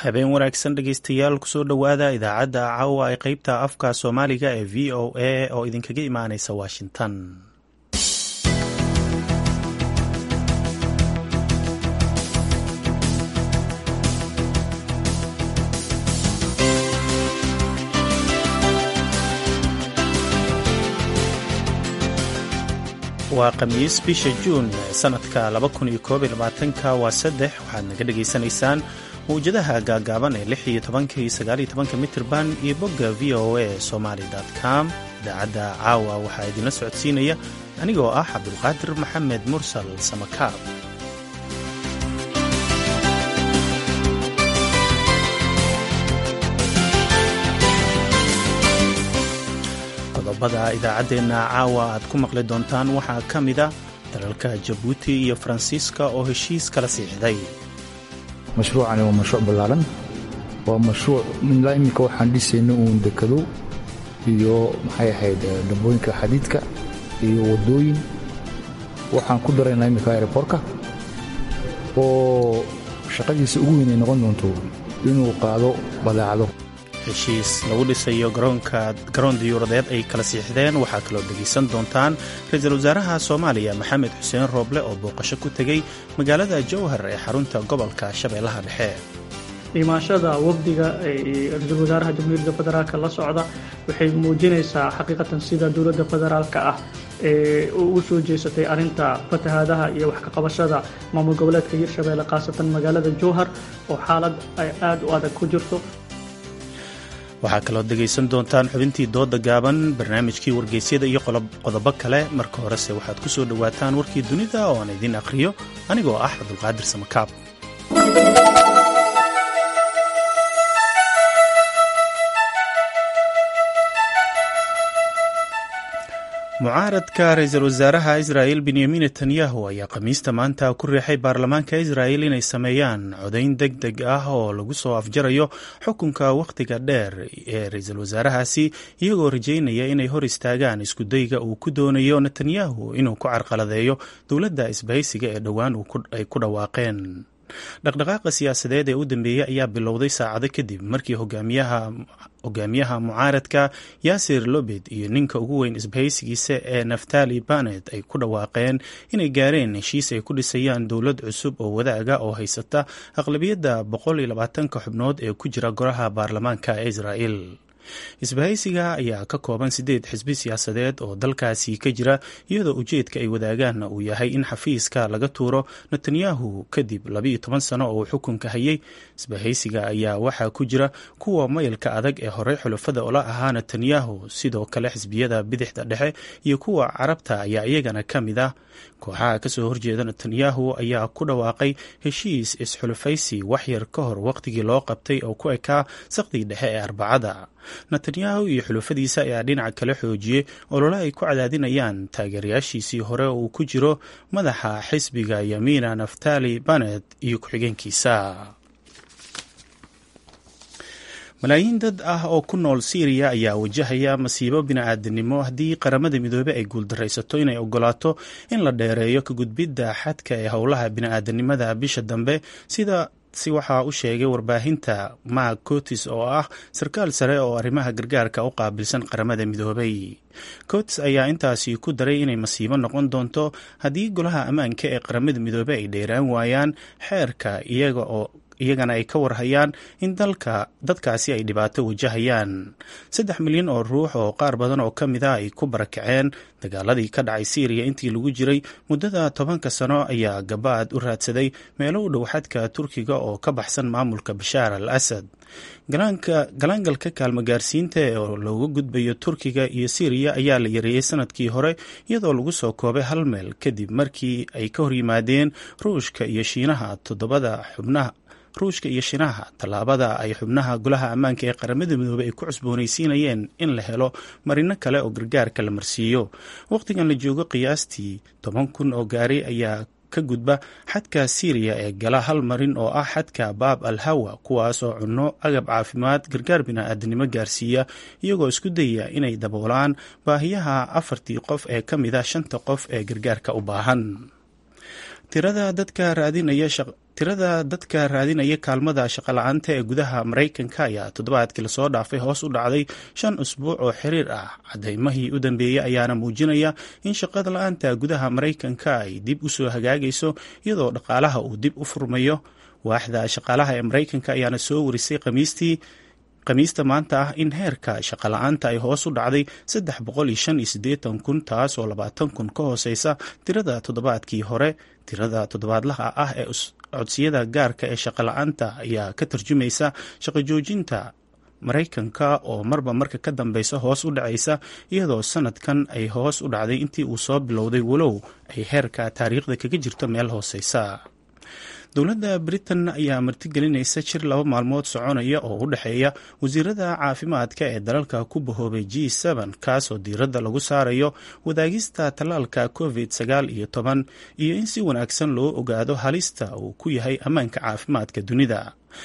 habeen wanaagsan dhegeystayaal kusoo dhowaada idaacadda caawa ee qeybta afka soomaaliga ee v o a oo idinkaga imaaneysa washington waa khamiis bisha juun sanadka ka waa saddex waxaad naga dhegaysanaysaan mawjadaha gaagaaban ee lix iyo tobanka iyo sagaal iyo tobanka mitirban iyo bogga v o a somaali com idaacadda caawa waxaa idinla socodsiinaya anigoo ah cabdulqaadir maxamed mursal samakaab qodobada idaacaddeenna caawa aad ku maqli doontaan waxaa ka mida dalalka jabuuti iyo faransiiska oo heshiis kala siixday mashruucani waa mashruuc ballaaran waa mashruuc ilaa iminka waxaan dhisayna uun dekado iyo maxay ahayd dambooyinka xadiidka iyo waddooyin waxaan ku daraynaa iminka aerobortka oo shaqadiisa ugu weyn ay noqon doonto inuu qaado badeecado heshiis lagu dhisayo garoon diyuuradeed ay kala siixdeen waxaa kaloo dhegaysan doontaan ra-iisul wasaaraha soomaaliya maxamed xuseen rooble oo booqasho ku tegey magaalada jowhar ee xarunta gobolka shabeellaha dhexe imaashada wafdiga ra-iisul wasaaraha jamhuuriyadda federaalk la socda waxay muujinaysaa xaqiiqatan sida dowladda federaalka ah ee ugu soo jeesatay arrinta fatahaadaha iyo wax ka qabashada maamul goboleedka hirshabeelle khaasatan magaalada jowhar oo xaalad ay aad u adag ku jirto waxaa kaloo dhegaysan doontaan xubintii dooda gaaban barnaamijkii wargeysyada iyo qodobo kale marka horese waxaad ku soo dhowaataan warkii dunida oo aan idiin akhriyo anigoo ah cabdulqaadir samakaab mucaaradka ra-iisul wasaaraha israa'il benyamin netanyahu ayaa khamiista maanta ku riixay baarlamaanka israa'il inay sameeyaan codayn deg deg ah oo lagu soo afjarayo xukunka wakhtiga dheer ee ra-iisul wasaarahaasi iyagoo rajeynaya inay hor istaagaan iskudayga uu ku doonayo netanyahu inuu ku carqaladeeyo dowladda isbahaysiga ee dhowaan ay ku dhawaaqeen dhaqdhaqaaqa siyaasadeed ee u dambeeyey ayaa bilowday saacado kadib markii hogaamiyaha mucaaradka yaasir lobed iyo ninka ugu weyn isbahaysigiisa ee naftali banet ay ku dhawaaqeen inay gaareen heshiis ay ku dhisayaan dowlad cusub oo wadaaga oo haysata aqlabiyadda boqoliyolabaatanka xubnood ee ku jira goraha baarlamaanka ee israa'il isbahaysiga ayaa ka kooban sideed xisbi siyaasadeed oo dalkaasi ka jira iyadoo ujeedka ay wadaagaanna uu yahay in xafiiska laga tuuro netanyahu kadib labiiyo toban sano oo uu xukunka hayay isbahaysiga ayaa waxaa ku jira kuwa mayalka adag ee horey xulafada ola ahaa netanyahu sidoo kale xisbiyada bidixda dhexe iyo kuwa carabta ayaa iyagana ka mid ah kooxaha kasoo horjeeda netanyahu ayaa ku dhawaaqay heshiis isxulufaysi waxyar ka hor waqtigii loo qabtay oo ku ekaa saqdii dhexe ee arbacada netanyahu iyo xulufadiisa ayaa dhinaca kale xoojiyey olole ay ku cadaadinayaan taageerayaashiisii hore oo uu ku jiro madaxa xisbiga yamiina naftali banet iyo ku-xigeenkiisa malaayiin dad ah oo ku nool siiriya ayaa wajahaya masiibo bini-aadanimo haddii qaramada midoobey ay guuldaraysato inay ogolaato in la dheereeyo ka gudbidda xadka ee howlaha bini-aadanimada bisha dambe sida si waxaa u sheegay warbaahinta mark cotis oo ah sarkaal sare oo arrimaha gargaarka u qaabilsan qaramada midoobay cotis ayaa intaasi ku daray inay masiibo noqon doonto haddii golaha ammaanka ee qaramada midoobey ay dheeraan waayaan xeerka iyaga oo iyagana ay ka warhayaan in dalka dadkaasi ay dhibaato wajahayaan saddex milyan oo ruux oo qaar badan oo ka mid a ay ku barakaceen dagaaladii ka dhacay siiriya intii lagu jiray muddada tobanka sano ayaa gabaad u raadsaday meelo u dhow xadka turkiga oo ka baxsan maamulka bashaar al asad galaangalka kaalmo gaarsiinta oo looga gudbayo turkiga iyo siiriya ayaa la yareeyey sanadkii hore iyadoo lagu soo koobay hal meel kadib markii ay ka horyimaadeen ruushka iyo shiinaha toddobada xubnaha ruushka iyo shiinaha tallaabada ay xubnaha golaha ammaanka ee qaramada midoobey ay ku cusboonaysiinayeen in la helo marino kale oo gargaarka la marsiiyo wakhtigan la joogo qiyaastii toban kun oo gaari ayaa ka gudba xadka siiriya ee gala hal marin oo ah xadka baab al hawa kuwaas oo cunno agab caafimaad gargaar bini-aadanimo gaarsiiya iyagoo isku dayaya inay daboolaan baahiyaha afartii qof ee ka mid a shanta qof ee gargaarka u baahan tirada dadka raadinaya tirada dadka raadinaya kaalmada shaqala-aanta ee gudaha maraykanka ayaa toddobaadkii lasoo dhaafay hoos u dhacday shan usbuuc oo xiriir ah cadaymahii u dambeeyey ayaana muujinaya in shaqada la-aanta gudaha maraykanka ay dib u soo hagaagayso iyadoo dhaqaalaha uu dib u furmayo waaxda shaqaalaha ee maraykanka ayaana soo warisay khamiistii khamiista maanta ah in heerka shaqala-aanta ay hoos u dhacday saddex boqol iyo shan iyo siddeetan kun taas oo labaatan kun ka hooseysa tirada toddobaadkii hore tirada toddobaadlaha ah ee codsiyada gaarka ee shaqala-aanta ayaa ka tarjumaysa shaqo joojinta maraykanka oo marba marka ka dambeysa hoos u dhacaysa iyadoo sanadkan ay hoos u dhacday intii uu soo bilowday walow ay heerka taariikhda kaga jirto meel hooseysa dowladda britain ayaa martigelinaysa jir laba maalmood soconaya oo u dhexeeya wasiirada caafimaadka ee dalalka ku bahoobay g kaasoo diiradda lagu saarayo wadaagista tallaalka covid sagaal iyo toban iyo in si wanaagsan loo ogaado halista uu ku yahay ammaanka caafimaadka dunida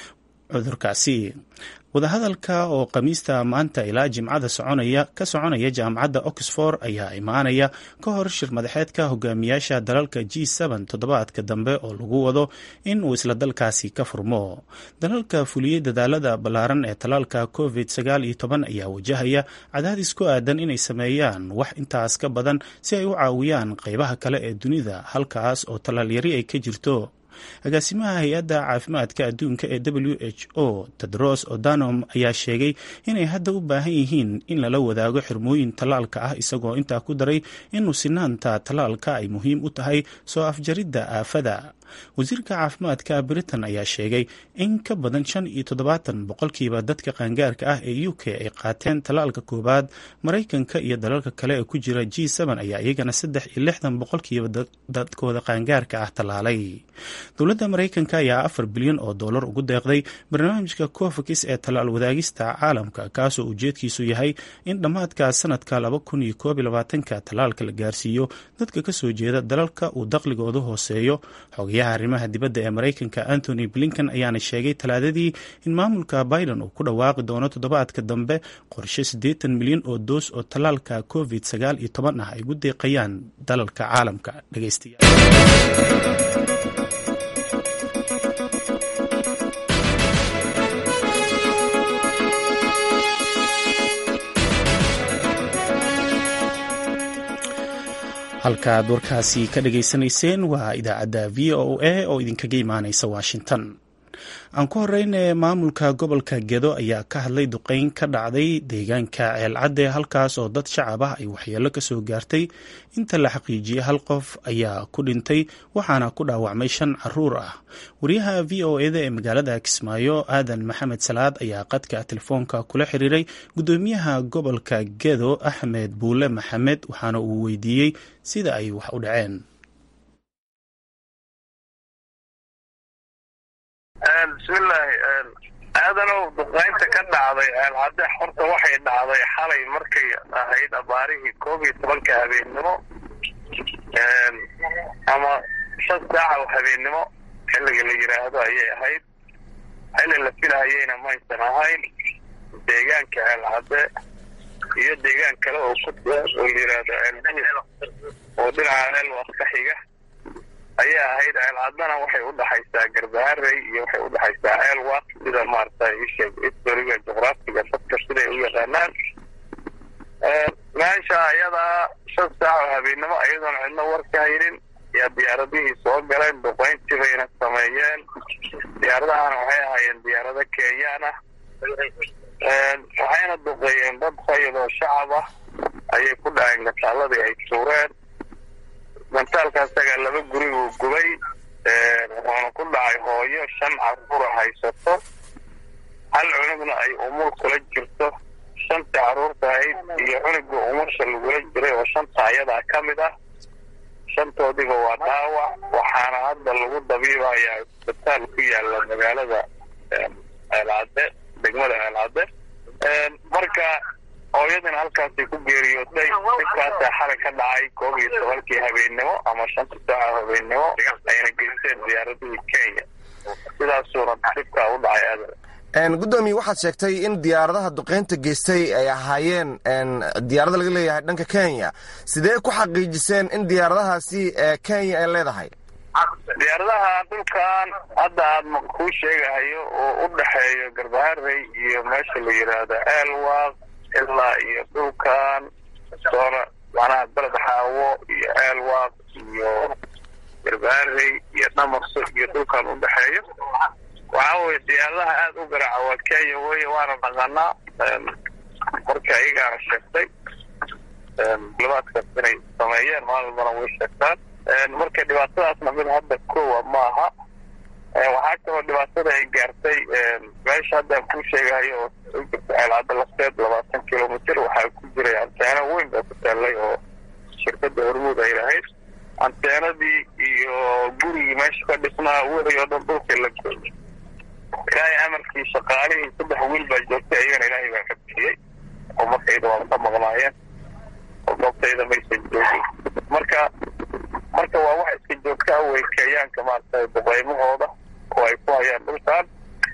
cudurkaasi wadahadalka oo khamiista maanta ilaa jimcada soconaya ka soconaya jaamacadda oxford ayaa imaanaya ka hor shir madaxeedka hogaamiyaasha dalalka g toddobaadka dambe oo lagu wado in uu isla dalkaasi ka furmo dalalka fuliyey dadaalada ballaaran ee tallaalka covid sagaal iyo toban ayaa wajahaya cadaadis ku aadan inay sameeyaan wax intaas ka badan si ay u caawiyaan qeybaha kale ee dunida halkaas oo tallaalyari ay ka jirto agaasimaha hay-adda caafimaadka adduunka ee w h o tedros odanom ayaa sheegay inay hadda u baahan yihiin in lala wadaago xirmooyin tallaalka ah isagoo intaa ku daray inuu sinaanta tallaalka ay muhiim u tahay soo afjaridda aafada wasiirka caafimaadka britain ayaa sheegay in ka badan shan iyo toddobaatan boqolkiiba dadka qaangaarka ah ee u k ay qaateen tallaalka koowaad maraykanka iyo dalalka kale ee ku jira g ayaa iyagana saddex iyo lixdan boqolkiiba dadkooda qaangaarka ah tallaalay dowladda maraykanka ayaa afar bilyan oo dollar ugu deeqday barnaamijka cofix ee tallaal wadaagista caalamka kaasoo ujeedkiisu yahay in dhammaadka sanadka laba kun iyo koob iyo labaatanka tallaalka la gaarsiiyo dadka kasoo jeeda dalalka uu daqligoodu hooseeyo xogayaha arrimaha dibadda ee maraykanka antony blinken ayaana sheegay talaadadii in maamulka biden uu ku dhawaaqi doono toddobaadka dambe qorshe siddeetan milyan oo doos oo tallaalka covid sagaal iyo toban ah ay ugu deeqayaan dalalka caalamka dhegeystayaal halkaaad warkaasi ka dhageysanayseen waa idaacadda v o a oo idinkaga imaaneysa washington aan ku horeyne maamulka gobolka gedo ayaa ka hadlay duqeyn ka dhacday deegaanka ceelcadde halkaas oo dad shacab ah ay waxyeelo kasoo gaartay inta la xaqiijiyey hal qof ayaa ku dhintay waxaana ku dhaawacmay shan caruur ah wariyaha v o eda ee magaalada kismaayo aadan maxamed salaad ayaa qadka telefoonka kula xiriiray gudoomiyaha gobolka gedo axmed buule maxamed waxaana uu weydiiyey sida ay wax u dhaceen bismillaahi aadanow duqaynta ka dhacday ceelcadde horta waxay dhacday xalay markay ahayd abaarihii koob iyo tobanka habeennimo ama shan saaca oo habeennimo xilliga la yidhaahdo ayay ahayd xilli la filahayeyna maysan ahayn deegaanka ceelcadde iyo deegaan kale oo ku oo la yidhaahdo oo dhinaca ceelwas ka xiga ayaa ahayd ceelcaddana waxay u dhaxaysaa garbaharey iyo waxay u dhaxaysaa ceelwaq sida maarata isheeg historiga juqraafiga dadka siday u yaqaanaan meesha ayadaa shan saac oo habeennimo iyadoona cidno war ka haynin yaa diyaaradihii soo galeen duqayntii bayna sameeyeen diyaaradahana waxay ahaayeen diyaarado kenyaan ah waxayna duqeeyeen dad fayid oo shacab ah ayay ku dhaceen gataaladii ay tuureen gantaalka asaga laba guri uu gubay wuxuuna ku dhacay hooyo shan caruura haysato hal cunugna ay umur kula jirto shanta caruurta ahayd iyo cunuga umusha lagula jiray oo shanta ayadaa ka mid ah shantoodiba waa dhaawac waxaana hadda lagu dabiibayaa isbitaal ku yaala magaalada ceelcadde degmada ceelcadde marka hooyadina halkaasay ku geeriyootay dhibkaasaa xalay ka dhacay koob iyo tobankii habeennimo ama shanta saaca habeennimo ayna geliseen diyaaradihii kenya sidaasuuna dhibkaa u dhacay aadan guddoomiye waxaad sheegtay in diyaaradaha duqeynta geystay ay ahaayeen diyaarada laga leeyahay dhanka kenya sidee ku xaqiijiseen in diyaaradahaasi kenya ay leedahay diyaaradaha dhulkan hadda aada kuu sheegahayo oo u dhexeeyo garbaharey iyo meesha la yidhaahdo eelwaaq ilaa iyo dhulkan soona macnaha beled xaawo iyo eelwaaq iyo garbaharey iyo dhamarso iyo dhulkan u dhexeeyo waxaa weye diyaaradaha aada u garaaca waa kenya weye waana dhaqanaa marka iyagaana sheegtay libaadkaas inay sameeyeen maalibana way sheegtaan marka dhibaatadaasna mid hadda kowa maaha waxaa kaloo dhibaatada ay gaartay meesha haddaan kuu sheegahayo oo u jirta ceelcadda lafteed labaatan kilomitr waxaa ku jiray anteeno weyn baa ku taallay oo shirkadda hormuud ay lahayd anteenadii iyo gurigii meesha ka dhisnaa wixii oo dhan dhulka la gooyay ilaahay amarkii shaqaalihii saddex wiil baa joogtay ayagana ilaahay baa ka bixiyey oo markayda waa ka maqnaayeen oo goobtayda maysan joogin marka marka waa wax iska joogtaa wey kenyaanka maaragtay duqaymahooda oo ay ku hayaan dhulkan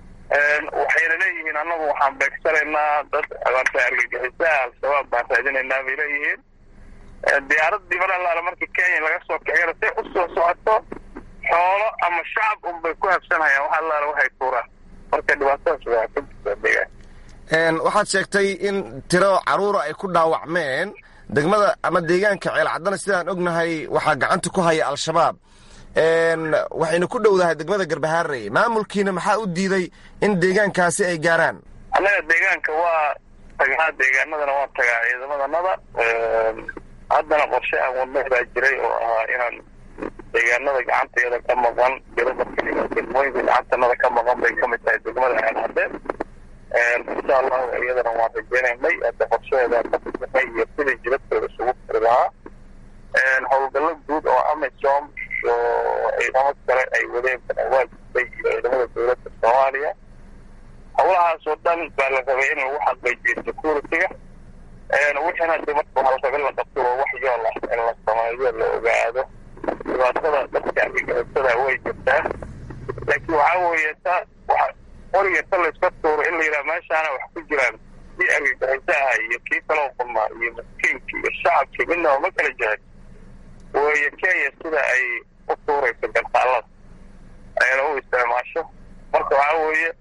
waxayna leeyihiin annagu waxaan beegsanaynaa dad maarta argagixisaha al-shabaab baan raadinaynaa bay leeyihiin diyaaradii malalaala markii kenya laga soo kiciyana say u soo socoto xoolo ama shacab unbay ku habsanhayaan wax allaala waxay tuuraan marka dhibaatadaas waa ka jirtaa deegaan waxaad sheegtay in tiro caruura ay ku dhaawacmeen degmada ama deegaanka ceelcaddana sidaan ognahay waxaa gacanta ku haya al-shabaab waxayna ku dhowdahay degmada garbahaarey maamulkiina maxaa u diiday in deegaankaasi ay gaaraan annaga deegaanka waa tagnaa deegaanadana waan tagaa ciidamadanada haddana qorshe aan wadnay baa jiray oo ahaa inaan deegaanada gacanteeda ka maqan degmooyinka gacantanada ka maqan bay kamid tahay degmada ceelcadeen insha allahu iyadana waan rajeynaynay hadda qorshaheeda ka fursanay iyo sidii jibadkooda isugu firi lahaa howlgallo guud oo amisom iyo ciidamo kale ay wadeen waa jirtay iyo ciidamada dowladda soomaaliya howlahaas oo dhan baa la rabay in lagu xaqiijiyo security-ga wixiina de marka waxaa la rabay in la qabto oo wax yool ah in la sameeyo la ogaado dhibaatada dadka argagixisada way jirtaa laakiin waxaa weeye ta qoriga ta layska tuuro in la yidhaha meeshaana wax ku jiraan kii argagixisaha iyo kii kaloo qulmaa iyo maskiinki iyo shacabki midnaba ma kala jecel weeye kenya sida ay u tuurayso gartaalada ayna u isticmaasho marka waxaa weeye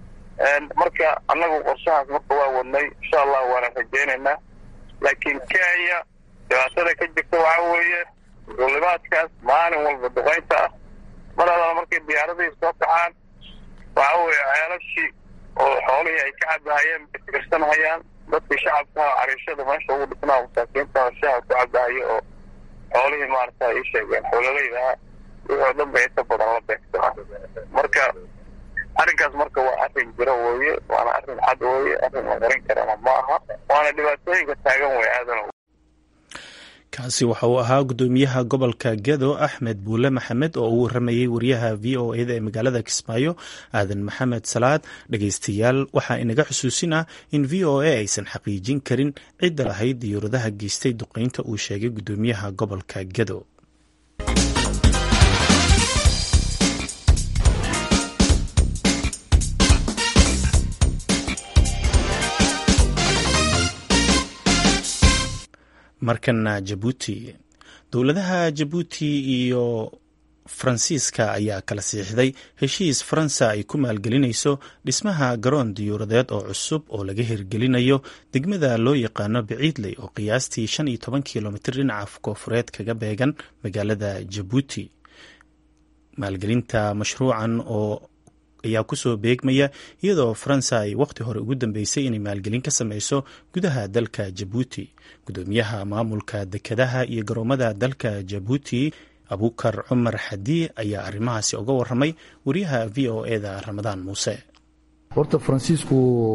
marka annagu qorshahaas marka waa wadnay insha allah waana rajeynaynaa laakiin kenya dhibaatada ka jirta waxaa weeye duulimaadkaas maalin walba duqaynta ah mar alala markay diyaaradihii soo kacaan waxaa weeye ceelashii oo xoolihii ay ka cabahayeen bay tirsanhayaan dadkii shacabkaha cariishada meesha ugu dhisnaa masaakiinta shaha ku cabahayo oo xoolihii maarata ay sheegeen xoololaydaha wixii oo dhan bay inta badan la beegsanaa marka arrinkaas marka waa arrin jiro weeye waana arrin cad weeye arrin la qarin karana ma aha waana dhibaatooyinka taagan wey aadan kaasi waxa uu ahaa gudoomiyaha gobolka gedo axmed buule maxamed oo uu waramayey wariyaha v o eda ee magaalada kismaayo aadan maxamed salaad dhegeystayaal waxaa inaga xusuusin ah in v o a aysan xaqiijin karin cidda lahayd diyuuradaha geystay duqeynta uu sheegay gudoomiyaha gobolka gedo markana jabuuti dowladaha jabuuti iyo faransiiska ayaa kala siixday heshiis faransa ay ku maalgelinayso dhismaha garoon diyuuradeed oo cusub oo laga hirgelinayo degmada loo yaqaano biciidley oo qiyaastii shan iyo toban kilomitr dhinaca koofureed kaga beegan magaalada jabuuti maalgelinta mashruucan oo ayaa kusoo beegmaya iyadoo faransa ay waqti hore ugu dambeysay inay maalgelin ka sameyso gudaha dalka jabuuti gudoomiyaha maamulka dekedaha iyo garoomada dalka jabuuti abukar cumar xadii ayaa arrimahaasi uga waramay wariyaha v o eda ramadaan muuse horta faransiisku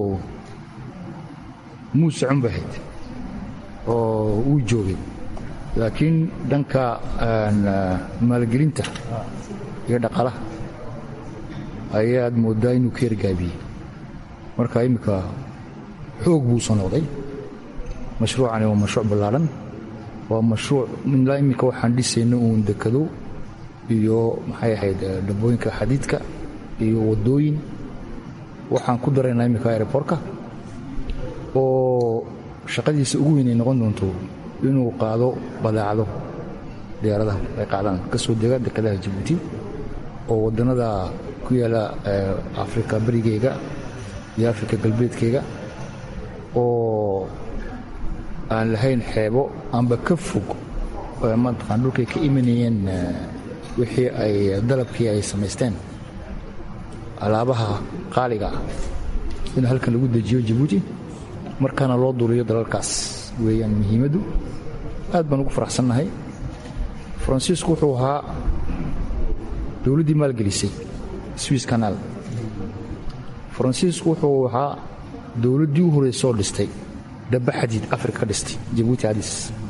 muu socon bahayd oo wuu joogay laakiin dhanka maalgelinta iyo dhaqalaha ayaad mooddaa inuu ka yargaabiyey marka imminka xoog buu soo noqday mashruucani waa mashruuc ballaadhan waa mashruuc ilaa imminka waxaan dhisayna uun dekado iyo maxay ahayd dhabbooyinka xadiidka iyo waddooyin waxaan ku daraynaa imminka aerobortka oo shaqadiisa ugu weyn ay noqon doonto inuu qaado badeecado diyaaradaha ay qaadaan ka soo dega dekadaha jabuuti oo wadannada ku yaala afrika berigeyga iyo afrika galbeedkeyga oo aan lahayn xeebo amba ka fog mataqaan dhulkay ka imanayeen wixii ay dalabkii ay samaysteen alaabaha qaaliga ah in halkan lagu dejiyo jabuuti markaana loo duuliyo dalalkaas weeyaan muhiimaddu aad baan ugu faraxsannahay faransiisku wuxuu ahaa dowladdii maalgelisay swiss kanaal faransiisku wuxuu ahaa dowladdii u horeysoo dhistay dabba xadiid afrika ka dhistay jabuuti adis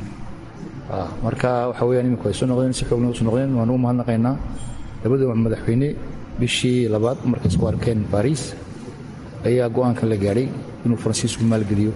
marka waxa weyaan iminku ay soo noqdeen si xoogna usu noqdeen waan ugu mahadnaqaynaa labada madaxweyne bishii labaad markay isku arkeen baariis ayaa go'aankan la gaadhay inuu faransiisku maalgeliyo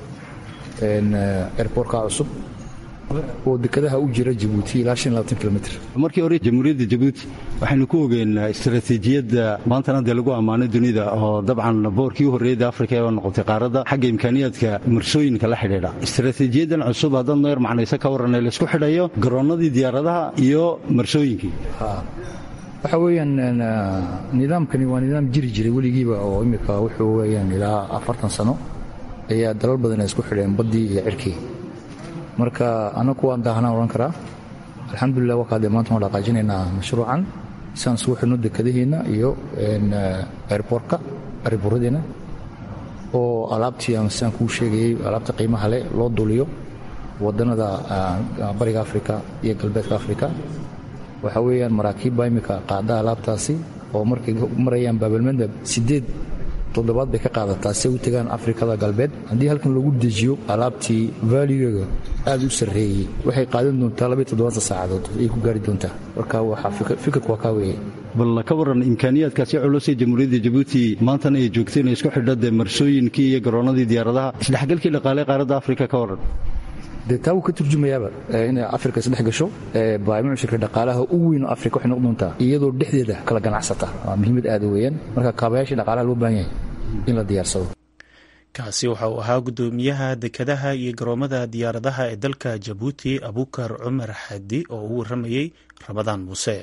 airbortka cusub oo dekadaha u jira jabuuti ilaa kilomiter markii hore jamhuuriyadda jabuuti waxaynu ku ogeen istaraatiijiyadda maantana dee lagu ammaanay dunida oo dabcan boorkii u horreeyada afrika ee noqotay qaaradda xagga imkaaniyaadka marsooyinka la xidhiidha istaraatiijiyaddan cusub haddaad noo yar macnaysa ka warranay laysku xidhayo garoonnadii diyaaradaha iyo marsooyinkii waxa weeyaan nidaamkani waa nidaam jiri jiray weligiiba oo imika wuxuu weyaan ilaa afartan sano ayaa dalal badan ay isku xidheen baddii iyo cirkii marka annagu waan daahanaan odhan karaa alxamdulilah wakaadee maanta waan dhaqaajinaynaa mashruucan siaan isugu xidhno dekadaheenna iyo airbortka airboradeenna oo alaabtii aan sidaan kuu sheegayey alaabta qiimaha leh loo duuliyo waddannada bariga afrika iyo galbeedka afrika waxa weeyaan maraakiibba imika qaada alaabtaasi oo markay marayaan baabalmandab siddeed toddobaad bay ka qaadataa si ay u tegaan afrikada galbeed haddii halkan lagu dejiyo alaabtii vaaligeega aad u sarreeyey waxay qaadan doontaa labaiy toddobaatan saacadood ayay ku gaari doontaa marka waxaa fikirku waa kaa weeye bal ka warran imkaaniyaadkaasi culosee jamhuuriyadda jabuuti maantana ay joogtay inay isku xidha dee marsooyinkii iyo garoonnadii diyaaradaha isdhexgalkii dhaqaale qaaradda afrika ka warran dee taa wuu ka turjumayaaba inay afrika isdhex gasho baamushirka dhaqaalaha u weyn oo afrika waxay noqon doontaa iyadoo dhexdeeda kala ganacsata waa muhiimad aada weeyaan marka kaabayaashii dhaqaalaha loo baahan yahay in la diyaarsado kaasi waxa uu ahaa guddoomiyaha dekadaha iyo garoomada diyaaradaha ee dalka jabuuti abukar cumar xadi oo uu warramayey ramadaan muuse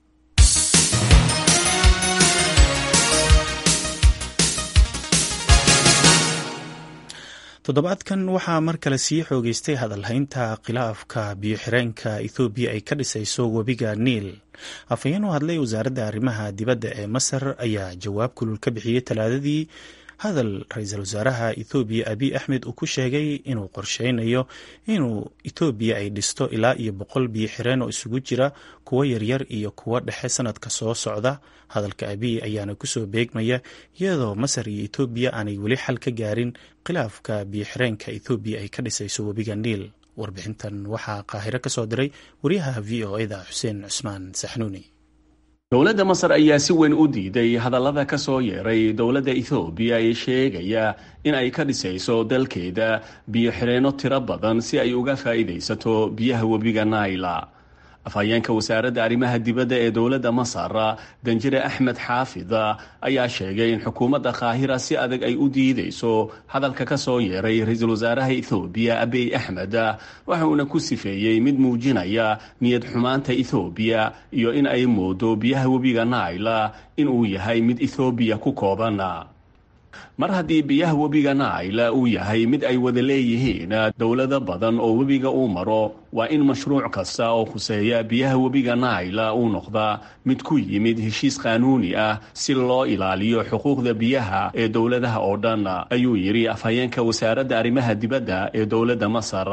toddobaadkan waxaa mar kale sii xoogeystay hadalhaynta khilaafka biyo-xireenka ethoobiya ay ka dhisayso webiga niil afhayeen u hadlay wasaaradda arrimaha dibadda ee masar ayaa jawaab kulul ka bixiyey talaadadii hadal ra-iisul wasaaraha ethoobiya abiy axmed uu ku sheegay inuu qorsheynayo inuu ethoobiya ay dhisto ilaa iyo boqol biyo xireen oo isugu jira kuwo yaryar iyo kuwo dhexe sanadka soo socda hadalka abiy ayaana kusoo beegmaya iyadoo masar iyo ethoobiya aanay weli xal ka gaarin khilaafka biyo xireenka ethoobiya ay ka dhisayso webiga niil warbixintan waxaa qaahiro ka soo diray wariyaha v o eda xuseen cusmaan saxnuuni dowladda masar ayaa si weyn u diiday hadallada ka soo yeeray dowladda ethoobiya ee sheegaya in ay ka dhisayso dalkeeda biyo xireenno tiro badan si ay uga faa'iidaysato biyaha webiga naila afhayeenka wasaaradda arrimaha dibadda ee dowladda masar danjire axmed xaafid ayaa sheegay in xukuumadda kaahira si adag ay u diidayso hadalka ka soo yeeray ra-iisul wasaaraha ethoobiya abiy axmed waxa uuna ku sifeeyey mid muujinaya niyad xumaanta ethoobiya iyo in ay moodo biyaha webiga naila inuu yahay mid ethoobiya ku kooban mar haddii biyaha webiga naila uu yahay mid ay wada leeyihiin dowlado badan oo webiga uu maro waa in mashruuc kasta oo khuseeya biyaha webiga naila uu noqdaa mid ku yimid heshiis qaanuuni ah si loo ilaaliyo xuquuqda biyaha ee dowladaha oo dhan ayuu yidhi afhayeenka wasaaradda arrimaha dibadda ee dowladda masar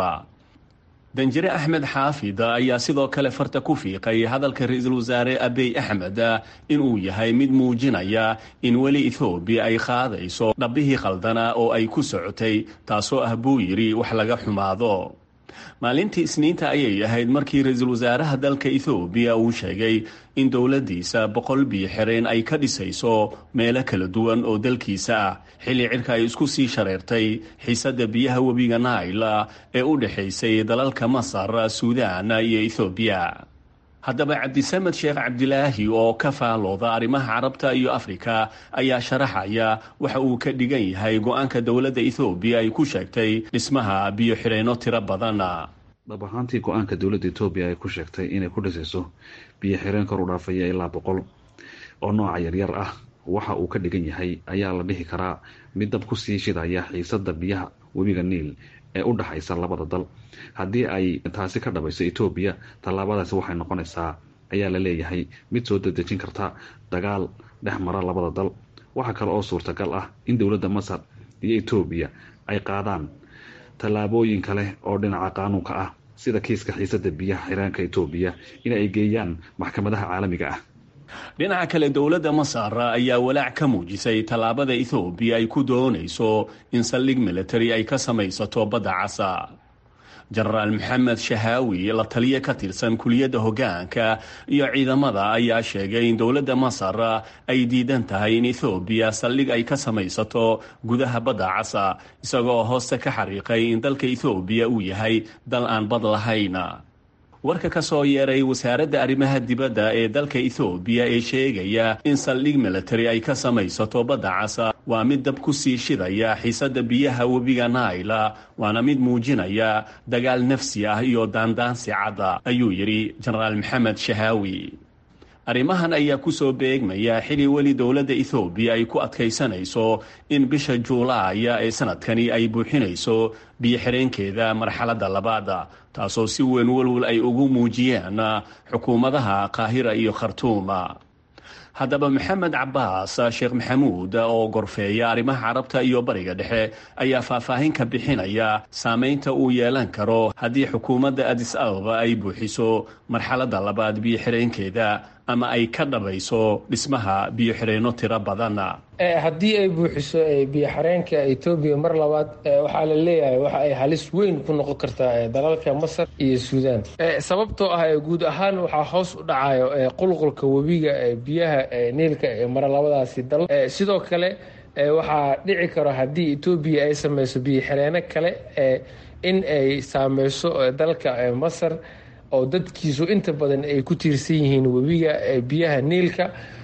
danjire axmed xaafid ayaa sidoo kale farta ku fiiqay hadalka ra-iisul wasaare abiy axmed inuu yahay mid muujinaya in weli ethoobiya ay qaadayso dhabbihii khaldana oo ay ku socotay taasoo ah buu yidhi wax laga xumaado maalintii isniinta ayay ahayd markii ra-iisul wasaaraha dalka ethoobiya uu sheegay in dowladdiisa boqol biyo xireen ay ka dhisayso meelo kala duwan oo dalkiisa ah xilli cirka ay isku sii shareertay xiisadda biyaha webiga naila ee u dhexaysay dalalka masar suudaan iyo ethoobiya haddaba cabdisamed sheekh cabdilaahi oo ka faalooda arrimaha carabta iyo afrika ayaa sharaxaya waxa uu ka dhigan yahay go-aanka dowladda ethoobiya ay ku sheegtay dhismaha biyo xireenno tiro badan dhab ahaantii go-aanka dowladda etoobiya ay ku sheegtay inay ku dhisayso biyo xireen kor u dhaafaya ilaa boqol oo nooca yaryar ah waxa uu ka dhigan yahay ayaa la dhihi karaa mid dab kusii shidaya xiisada biyaha webiga niil ee u dhexaysa labada dal haddii ay taasi ka dhabayso etoobiya tallaabadaasi waxay noqonaysaa ayaa la leeyahay mid soo dadejin karta dagaal dhex mara labada dal waxaa kale oo suurtagal ah in dowladda masar iyo etoobiya ay qaadaan tallaabooyin kale oo dhinaca qaanuunka ah sida kiiska xiisada biyaha xiraanka etoobiya in ay geeyaan maxkamadaha caalamiga ah dhinaca kale dowladda masar ayaa walaac ka muujisay tallaabada ethoobiya ay ku doonayso in saldhig military ay ka samaysato badda casa jenaraal maxamed shahaawi la taliye ka tirsan kuliyadda hoggaanka iyo ciidamada ayaa sheegay in dowladda masar ay diidan tahay in ethoobiya saldhig ay ka samaysato gudaha badda casa isagoo hooste ka xariiqay in dalka ethoobiya uu yahay dal aan bad lahayn warka ka soo yeeray wasaaradda arrimaha dibadda ee dalka ethoobiya ee sheegaya in saldhig military ay ka samaysato badda casa waa mid dab ku sii shidaya xiisadda biyaha webiga naila waana mid muujinaya dagaal nafsi ah iyo daandaansi cadda ayuu yidhi jenaraal maxamed shahaawi arrimahan ayaa kusoo beegmaya xili weli dowladda ethoobiya ay ku adkaysanayso in bisha juulaaya ee sanadkani ay buuxinayso biyo-xireenkeeda marxaladda labaada taasoo si weyn walwal ay ugu muujiyeen xukuumadaha qaahira iyo khartuuma haddaba maxamed cabaas sheekh maxamuud oo gorfeeya arrimaha carabta iyo bariga dhexe ayaa faahfaahin ka bixinaya saameynta uu yeelan karo haddii xukuumadda adis ababa ay buuxiso marxaladda labaad biyo-xireenkeeda ama ay ka dhabayso dhismaha biyo-xireenno tiro badan haddii ay buuxiso biyo-xareenka etoobiya mar labaad waxaa la leeyahay waxa ay halis weyn ku noqon kartaa dalalka masar iyo suudaan sababtoo ah guud ahaan waxaa hoos u dhacayo qulqulka webiga biyaha niilka ee mara labadaasi dal sidoo kale waxaa dhici karo haddii etoobiya ay sameyso biyo-xareeno kale in ay saameyso dalka masar oo dadkiisu inta badan ay ku tiirsan yihiin webiga biyaha niilka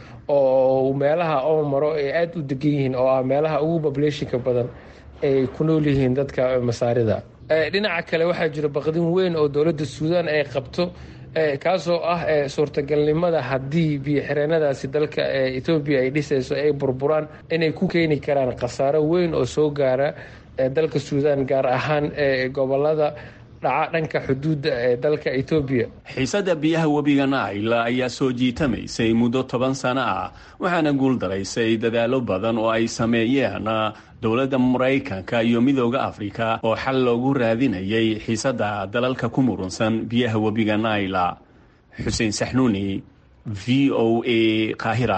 oo meelaha oo maro ay aada u degan yihiin oo ah meelaha ugu populationka badan ay ku nool yihiin dadka masaarida dhinaca kale waxaa jira baqdin weyn oo dowladda suudaan ay qabto kaasoo ah suurtagalnimada haddii biyo-xireenadaasi dalka etoobiya ay dhisayso ay burburaan inay ku keeni karaan khasaaro weyn oo soo gaara dalka suudaan gaar ahaan gobolada dhanka xuduudda ee dalka etoobiya xiisadda biyaha webiga naila ayaa soo jiitamaysay muddo toban sano ah waxaana guuldaraysay dadaallo badan oo ay sameeyeen dowladda maraykanka iyo midooda afrika oo xal loogu raadinayay xiisadda dalalka ku murunsan biyaha webiga naila xuseen saxnuuni v o a qaahira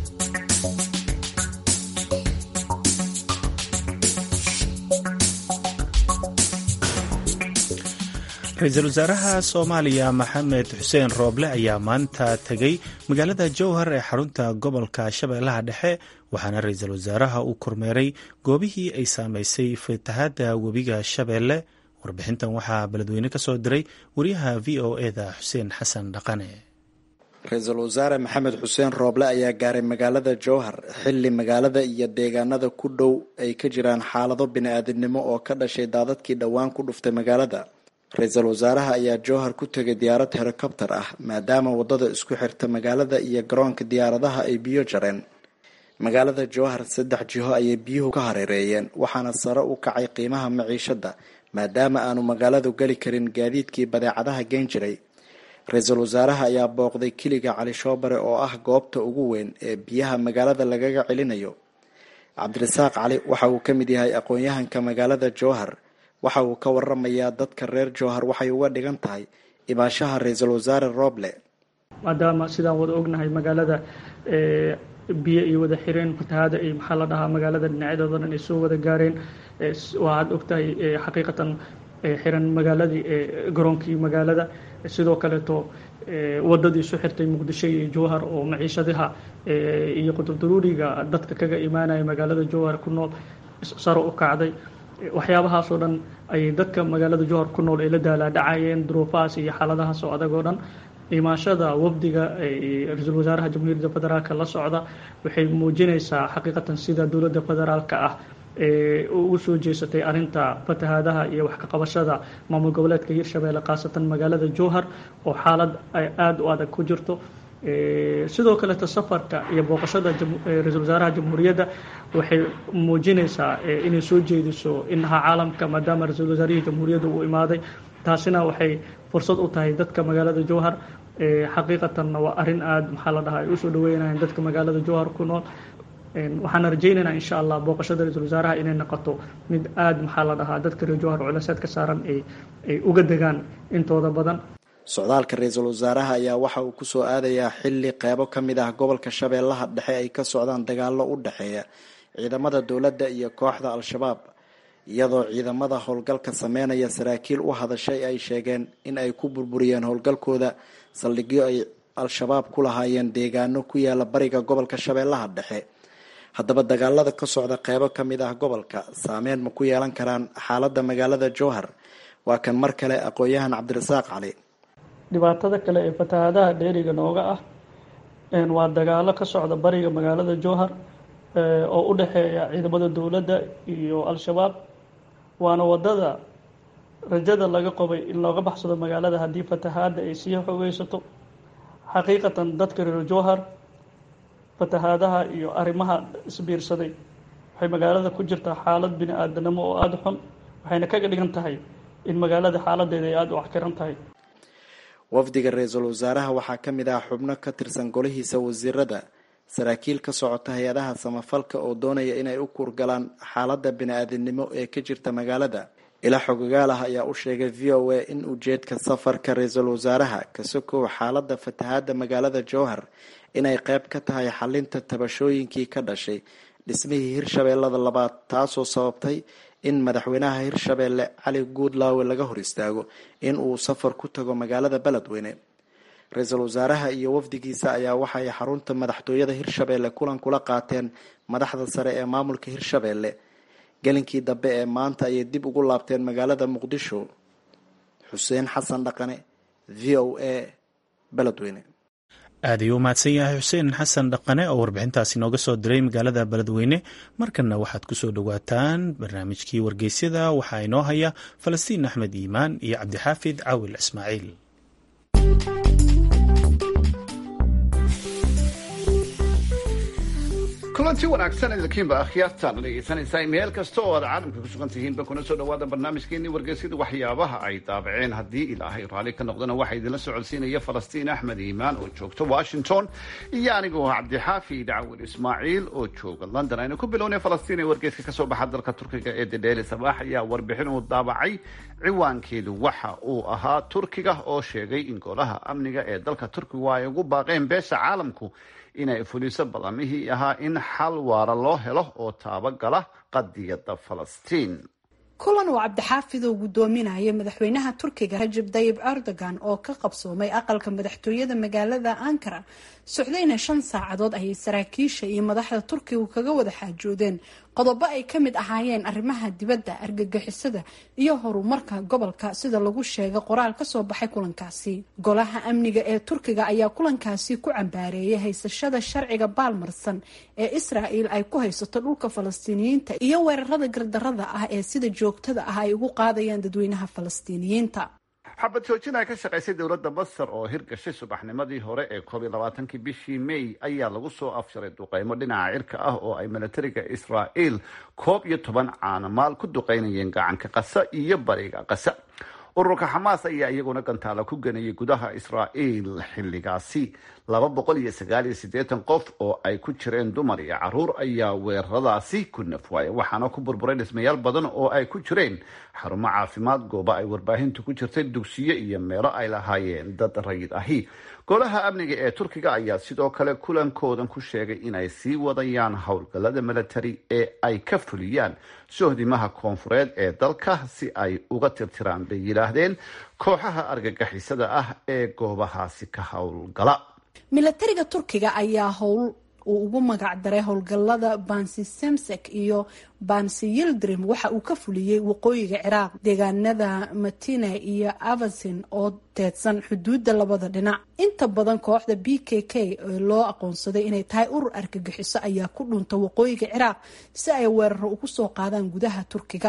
ra-iisul wasaaraha soomaaliya maxamed xuseen rooble ayaa maanta tegey magaalada jowhar ee xarunta gobolka shabeellaha dhexe waxaana ra-iisul wasaaraha uu kormeeray goobihii ay saameysay fatahaadda webiga shabeelle warbixintan waxaa beledweyne ka soo diray wariyaha v o eda xuseen xasan dhaqane ra-iisul wasaare maxamed xuseen rooble ayaa gaaray magaalada jowhar xilli magaalada iyo deegaanada ku dhow ay ka jiraan xaalado bini-aadamnimo oo ka dhashay daadadkii dhowaan ku dhuftay magaalada ra-iisul wasaaraha ayaa jowhar ku tegay diyaarad helikobter ah maadaama wadada isku xirta magaalada iyo garoonka diyaaradaha ay biyo jareen magaalada jowhar saddex jiho ayay biyuhu ka hareereeyeen waxaana sare u kacay qiimaha maciishada maadaama aanu magaaladu geli karin gaadiidkii badeecadaha geen jiray ra-iisul wasaaraha ayaa booqday kiliga cali shoobare oo ah goobta ugu weyn ee biyaha magaalada lagaga celinayo cabdirasaaq cali waxa uu ka mid yahay aqoon-yahanka magaalada jowhar waxa uu ka waramayaa dadka reer jowhar waxay uga dhigan tahay imaashaha ra-iisul wasaare rooble maadaama sidaan wada ognahay magaalada biyo iyo wada xireen fatahaada iyo maxaa la dhahaa magaalada dhinacyadooda dhan ay soo wada gaareen waaad ogtahay xaqiiqatan xiran magaaladii garoonkii magaalada sidoo kaleeto wadadii isu xirtay muqdisho iyo jowhar oo maciishadaha iyo qudurdaruuriga dadka kaga imaanaya magaalada jowhar ku nool saro u kacday waxyaabahaasoo dhan ayay dadka magaalada jowhar ku nool ay la daalaadhacayeen duruufahaas iyo xaaladahaas oo adag oo dhan imaashada wafdiga ra-iisul wasaaraha jamhuuriyadda federaalk la socda waxay muujinaysaa xaqiiqatan sida dowladda federaalka ah ugu soo jeesatay arinta fatahaadaha iyo wax ka qabashada maamul goboleedka hirshabeelle khaasatan magaalada jowhar oo xaalad aada u adag ku jirto sidoo kaleeto safarka iyo booqashada ra-iisul wasaaraha jamhuuriyadda waxay muujinaysaa inay soo jeediso inaha caalamka maadaama ra-iisul wasaarihii jamhuuriyadda uu imaaday taasina waxay fursad u tahay dadka magaalada jowhar xaqiiqatanna waa arrin aada maxaa la dhahaa ay usoo dhaweynayaan dadka magaalada jowhar ku nool waxaana rajaynaynaa insha allah booqashada ra-iisul wasaaraha inay noqoto mid aada maxaa la dhahaa dadka reer jowhar culeseed ka saaran ay ay uga degaan intooda badan socdaalka ra-iisul wasaaraha ayaa waxa uu kusoo aadayaa xilli qeybo ka mid ah gobolka shabeellaha dhexe ay ka socdaan dagaallo u dhexeeya ciidamada dowladda iyo kooxda al-shabaab iyadoo ciidamada howlgalka sameynaya saraakiil u hadashay ay sheegeen in ay ku burburiyeen howlgalkooda saldhigyo ay al-shabaab ku lahaayeen deegaano ku yaala bariga gobolka shabeellaha dhexe haddaba dagaalada ka socda qeybo ka mid ah gobolka saameyn ma ku yeelan karaan xaaladda magaalada jowhar waa kan mar kale aqoon-yahan cabdirasaaq cali dhibaatada kale ee fatahaadaha dheeriga nooga ah waa dagaalo ka socda bariga magaalada jowhar oo u dhexeeya ciidamada dowladda iyo al-shabaab waana wadada rajada laga qabay in looga baxsado magaalada haddii fatahaadda ay sii xoogeysato xaqiiqatan dadka reer jowhar fatahaadaha iyo arrimaha isbiirsaday waxay magaalada ku jirtaa xaalad bini aadanimo oo aada xun waxayna kaga dhigan tahay in magaalada xaaladeeda ay aada u axkiran tahay wafdiga ra-iisul wasaaraha waxaa ka mid ah xubno ka tirsan golihiisa wasiirada saraakiil ka socota hay-adaha samafalka oo doonaya inay u kuurgalaan xaaladda bini-aadinimo ee ka jirta magaalada ilaa xogagaal ah ayaa u sheegay v o a in ujeedka safarka ra-iisul wasaaraha ka sokow xaaladda fatahaadda magaalada jowhar inay qeyb ka tahay xalinta tabashooyinkii ka dhashay dhismihii hirshabeellada labaad taasoo sababtay in madaxweynaha hirshabeelle cali guudlaawe laga hor istaago in uu safar ku tago magaalada beledweyne ra-iisul wasaaraha iyo wafdigiisa ayaa waxay xarunta madaxtooyada hirshabeelle kulan kula qaateen madaxda sare ee maamulka hirshabeelle gelinkii dambe ee maanta ayay dib ugu laabteen magaalada muqdisho xuseen xasan dhaqane v o a beledweyne aad ayuu u mahadsan yahay xuseen xasan dhaqane oo warbixintaasi nooga soo diray magaalada beledweyne markanna waxaad kusoo dhowaataan barnaamijkii wargeysyada waxaa inoo haya falastiin axmed iimaan iyo cabdixaafid caawil ismaaciil kulanti wanaagsan idinkiinba akhyaartaan dhegeysanaysaa meel kasta oo aad caalamka ku sugan tihiinba kuna soo dhawaada barnaamijkeenii wargeysyada waxyaabaha ay daabaceen haddii ilaahay raalli ka noqdana waxaa idinla socodsiinaya falastiin axmed iimaan oo joogta washington iyo anigoo cabdixaafi dacwil ismaaciil oo jooga london aynu ku bilownay falastiin ee wargeyska kasoo baxa dalka turkiga ee dedheeli sabaax ayaa warbixin uu daabacay ciwaankeedu waxa uu ahaa turkiga oo sheegay in golaha amniga ee dalka turkigu ay ugu baaqeen beesha caalamku inay fuliso ballamihii ahaa in xal waara loo helo oo taabagala qadiyadda falastiin kulan uu cabdixaafid oo gudoominaya madaxweynaha turkiga rajab dayib erdogan oo ka qabsoomay aqalka madaxtooyada magaalada ankara socdayna shan saacadood ayay saraakiisha iyo madaxda turkigu kaga wada xaajoodeen qodobo ay ka mid ahaayeen arrimaha dibadda argagixisada iyo horumarka gobolka sida lagu sheegay qoraal kasoo baxay kulankaasi golaha amniga ee turkiga ayaa kulankaasi ku cambaareeyay haysashada sharciga baalmarsan ee israel ay ku haysato dhulka falastiiniyiinta iyo weerarada gardarada ah ee sida joogtada ah ay ugu qaadayaan dadweynaha falastiiniyiinta xabad joojin ay ka shaqaysay dowladda masar oo hirgashay subaxnimadii hore ee koob iyo labaatankii bishii may ayaa lagu soo afsharay duqeymo dhinaca cirka ah oo ay milatariga israel koob iyo toban caanamaal ku duqeynayeen gacanka qasa iyo bariga qasa ururka xamaas ayaa iyaguna gantaala ku ganayay gudaha israel xilligaasi laba boqol iyo sagaal iyo siddeetan qof oo ay ku jireen dumar iyo caruur ayaa weeraradaasi ku nafwaaya waxaana ku burburay dhismayaal badan oo ay ku jireen xarumo caafimaad gooba ay warbaahintu ku jirtay dugsiyo iyo meelo ay lahaayeen dad rayid ahi golaha amniga ee turkiga ayaa sidoo kale kulankoodan ku sheegay inay sii wadayaan howlgallada milatari ee ay ka fuliyaan sohdimaha koonfureed ee dalka si ay uga tirtiraan bay yidhaahdeen kooxaha argagixisada ah ee goobahaasi ka howlgala milatariga turkiga ayaa howl uu ugu magac daray howlgallada bansi semsek iyo bansi yildrim waxa uu ka fuliyey waqooyiga ciraaq deegaanada matine iyo avasin oo teedsan xuduudda labada dhinac inta badan kooxda b k k ee loo aqoonsaday inay tahay urur argagixiso ayaa ku dhunta waqooyiga ciraaq si ay weeraro ugu soo qaadaan gudaha turkiga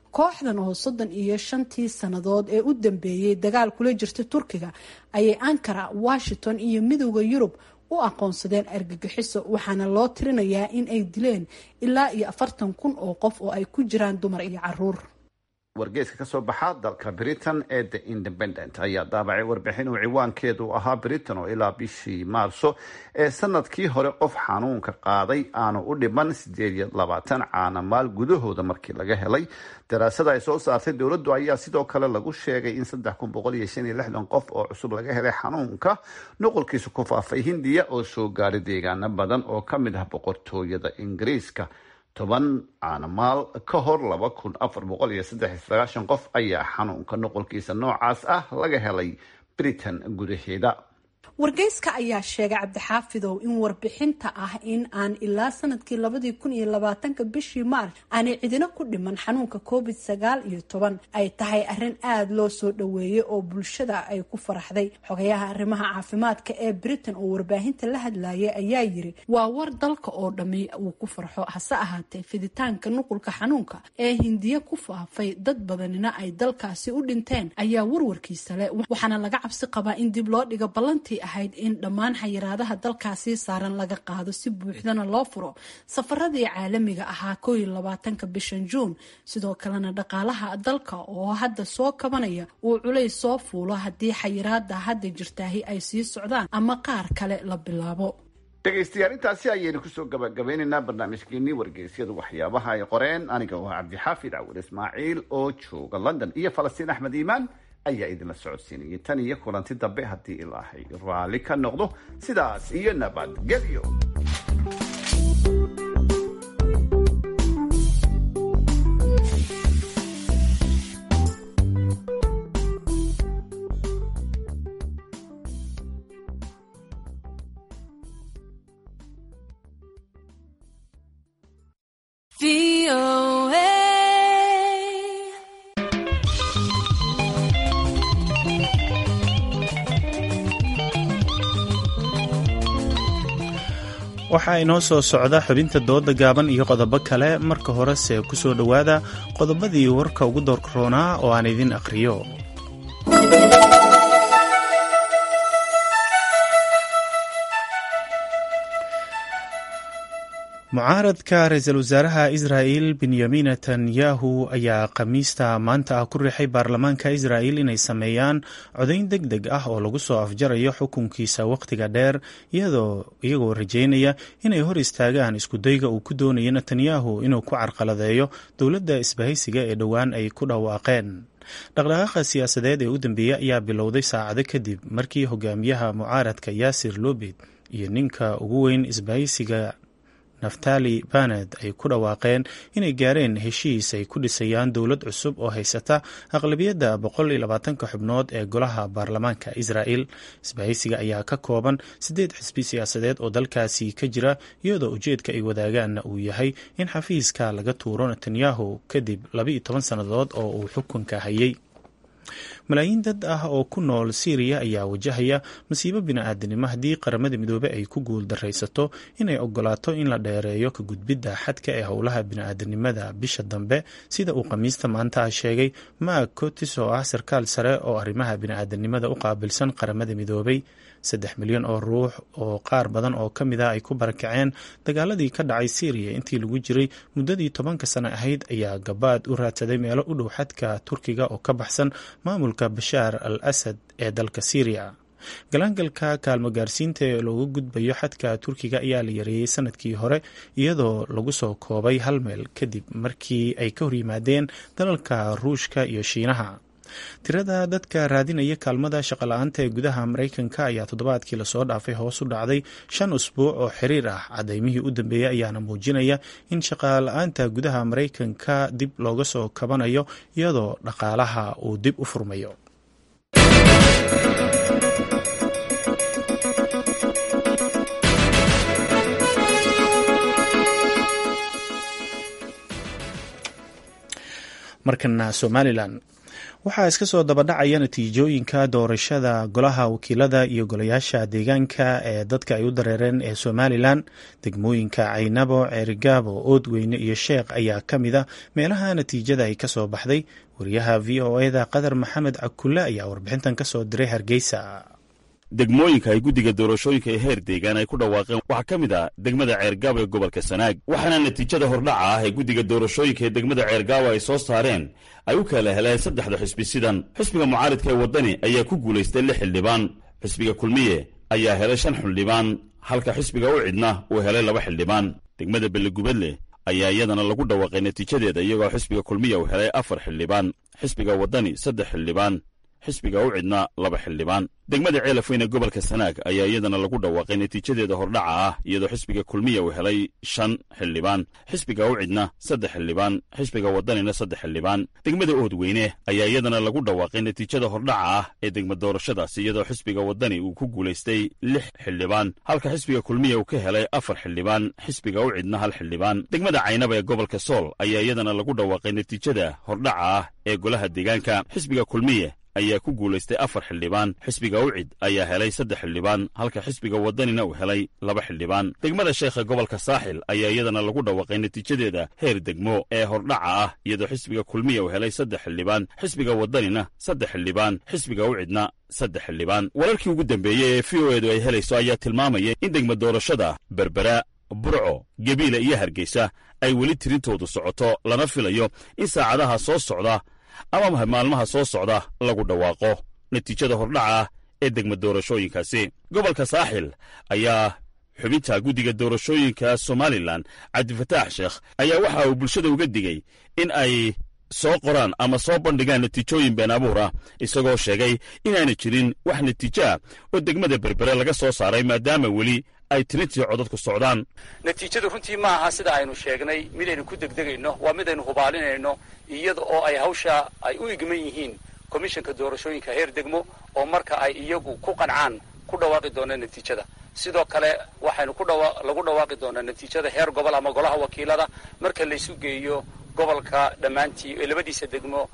kooxdan oo soddon iyo shantii sannadood ee u dambeeyey dagaal kula jirta turkiga ayay ankara washington iyo midooda yurub u aqoonsadeen argagixiso waxaana loo tirinayaa in ay dileen ilaa iyo afartan kun oo qof oo ay ku jiraan dumar iyo caruur wargeyska ka soo baxa dalka britain ee the independent ayaa daabacay warbixin uu ciwaankeedu ahaa britain oo ilaa bishii maarso ee sanadkii hore qof xanuunka qaaday aanu u dhiman sideed iyo labaatan caanamaal gudahooda markii laga helay daraasada ay soo saartay dowladdu ayaa sidoo kale lagu sheegay in saddex kun boqol iyo shan iyo lixdan qof oo cusub laga helay xanuunka nuqulkiisa ku faafay hindiya oo soo gaaray deegaano badan oo ka mid ah boqortooyada ingiriiska toban caanamaal ka hor laba kun afar boqol iyo saddex iyo sagaashan qof ayaa xanuunka nuqulkiisa noocaas ah laga helay britain gudaheeda wargeyska ayaa sheegay cabdixaafidow in warbixinta ah in aan ilaa sanadkii labadii kun iyo labaatanka bishii maarch aanay cidina ku dhiman xanuunka covid sagaal iyo toban ay tahay arrin aada loo soo dhoweeyey oo bulshada ay ku faraxday xogayaha arrimaha caafimaadka ee britain oo warbaahinta la hadlayay ayaa yiri waa war dalka oo dhammi uu ku farxo hase ahaatee fiditaanka nuqulka xanuunka ee hindiya ku faafay dad badanina ay dalkaasi u dhinteen ayaa warwarkiisa leh waxaana laga cabsi qabaa in dib loo dhigo ballantii ahayd in dhammaan xayiraadaha dalkaasi saaran laga qaado si buuxdana loo furo safaradii caalamiga ahaa koo iyo labaatanka bishan juun sidoo kalena dhaqaalaha dalka oo hadda soo kabanaya uu culays soo fuulo haddii xayiraada hadda jirtaahi ay sii socdaan ama qaar kale la bilaabo dhegaystayaal intaasi ayaynu kusoo gabagabeynaynaa barnaamijkeenii wargeysyadu waxyaabaha ay qoreen aniga oo cabdixaafid cawil ismaaciil oo jooga london iyo falastiin axmed iimaan ayaa idinla socodsiinayay tan iyo kulanti dambe haddii ilaahay raalli ka noqdo sidaas iyo nabadgelyo waxaa inoo soo socda xubinta dooda gaaban iyo qodobo kale marka horese ku soo dhowaada qodobadii warka ugu doorroonaa oo aan idin akhriyo mucaaradka ra-iisul wasaaraha israa'il benyamin netanyahu ayaa khamiista maanta ah ku riixay baarlamaanka israa'il inay sameeyaan codayn deg deg ah oo lagu soo afjarayo xukunkiisa wakhtiga dheer iyagoo rajeynaya inay hor istaagaan iskudayga uu ku doonayo netanyahu inuu ku carqaladeeyo dowladda isbahaysiga ee dhowaan ay ku dhawaaqeen dhaqdhaqaaqa siyaasadeed ee u dambeeyey ayaa bilowday saacado kadib markii hogaamiyaha mucaaradka yaasir lobed iyo ninka ugu weyn isbahaysiga naftali baned ay ku dhawaaqeen inay gaareen heshiis ay ku dhisayaan dowlad cusub oo haysata aqlabiyadda boqol iyo labaatanka xubnood ee golaha baarlamaanka israa'el isbahaysiga ayaa ka kooban siddeed xisbi siyaasadeed oo dalkaasi ka jira iyadoo ujeedka ay wadaagaanna uu yahay in xafiiska laga tuuro netanyahu kadib labaiyo toban sannadood oo uu xukunka hayay malaayiin dad ah oo ku nool syriya ayaa wajahaya masiibo bini-aadanimo haddii qaramada midoobey ay ku guul daraysato inay ogolaato in la dheereeyo ka gudbidda xadka ee howlaha bini-aadanimada bisha dambe sida uu khamiista maanta sheegay maag cotis oo ah sarkaal sare oo arrimaha bini-aadanimada u qaabilsan qaramada midoobey saddex milyan oo ruux oo qaar badan oo ka mid ah ay ku barakaceen dagaaladii ka dhacay syriya intii lagu jiray muddadii tobanka sano ahayd ayaa gabaad u raadsaday meelo u dhow xadka turkiga oo ka baxsan maamulka bashaar al asad ee dalka syriya galaangalka kaalmo gaarsiinta ee looga gudbayo xadka turkiga ayaa la yareeyey sanadkii hore iyadoo lagu soo koobay hal meel kadib markii ay ka horyimaadeen dalalka ruushka iyo shiinaha tirada dadka raadinaya kaalmada shaqola-aanta ee gudaha maraykanka ayaa toddobaadkii lasoo dhaafay hoos u dhacday shan usbuuc oo xiriir ah cadaymihii u dambeeyey ayaana muujinaya in shaqala-aanta gudaha maraykanka dib looga soo kabanayo iyadoo dhaqaalaha uu dib u furmayo markana somalilan waxaa iska soo dabadhacaya natiijooyinka doorashada golaha wakiilada iyo golayaasha deegaanka ee dadka ay u dareereen ee somalilan degmooyinka caynabo ceerigaabo oodweyne iyo sheekh ayaa ka mid a meelaha natiijada ay kasoo baxday wariyaha v o eda qadar maxamed cakulle ayaa warbixintan kasoo diray hargeysa degmooyinka ay guddiga doorashooyinka ee heer deegaan ay ku dhawaaqeen waxaa ka mid ah degmada ceergaabo ee gobolka sanaag waxaana natiijada hordhaca ah ee guddiga doorashooyinka ee degmada ceergaabo ay soo saareen ay u kala heleen saddexda xisbi sidan xisbiga mucaaridka ee waddani ayaa ku guulaystay lix xildhibaan xisbiga kulmiye ayaa helay shan xildhibaan halka xisbiga u cidna uu helay laba xildhibaan degmada bellegubadle ayaa iyadana lagu dhawaaqay natiijadeeda iyagoo xisbiga kulmiya uu helay afar xildhibaan xisbiga waddani saddex xildhibaan xisbiga u cidna laba xildhibaan degmada ceelafweyne gobolka sanaag ayaa iyadana lagu dhawaaqay natiijadeeda hordhaca ah iyadoo xisbiga kulmiya uu helay shan xildhibaan xisbiga u cidna saddex xildhibaan xisbiga waddanina saddex xildhibaan degmada oodweyne ayaa iyadana lagu dhawaaqay natiijada hordhaca ah ee degma doorashadaasi iyadoo xisbiga waddani uu ku guulaystay lix xildhibaan halka xisbiga kulmiya uu ka helay afar xildhibaan xisbiga u cidna hal xildhibaan degmada caynaba ee gobolka sool ayaa iyadana lagu dhawaaqay natiijada hordhaca ah ee golaha deegaanka xisbiga kulmiye ayaa ku guulaystay afar xildhibaan xisbiga ucid ayaa helay saddex xildhibaan halka xisbiga waddanina uu helay laba xildhibaan degmada sheekha gobolka saaxil ayaa iyadana lagu dhawaaqay natiijadeeda heer degmo ee hordhaca ah iyadoo xisbiga kulmiya uu helay saddex xildhibaan xisbiga waddanina saddex xildhibaan xisbiga ucidna saddex xildhibaan wararkii ugu dambeeyey ee v o edu ay helayso ayaa tilmaamaya in degma doorashada berbera burco gebiila iyo hargeysa ay weli tirintoodu socoto lana filayo in saacadaha soo socda ama maalmaha soo socda lagu dhawaaqo natiijada hordhaca ah ee degma doorashooyinkaasi gobolka saaxil ayaa xubinta guddiga doorashooyinka somalilan cabdifataax sheekh ayaa waxa uu bulshada uga digey in ay soo qoraan ama soo bandhigaan natiijooyin been abuur ah isagoo sheegay inaana jirin wax natiijo ah oo degmada berbere laga soo saaray maadaama weli ay tirintii codadku socdaan natiijadu runtii ma aha sida aynu sheegnay midaynu ku degdegayno waa midaynu hubaalinayno iyada oo ay hawsha ay u igman yihiin komishanka doorashooyinka heer degmo oo marka ay iyagu ku qancaan ku dhawaaqi doonaan natiijada sidoo kale waxaynu ku lagu dhawaaqi doonaa natiijada heer gobol ama golaha wakiilada marka laysu geeyo gobolka dhammaantii ee labadiisa degmo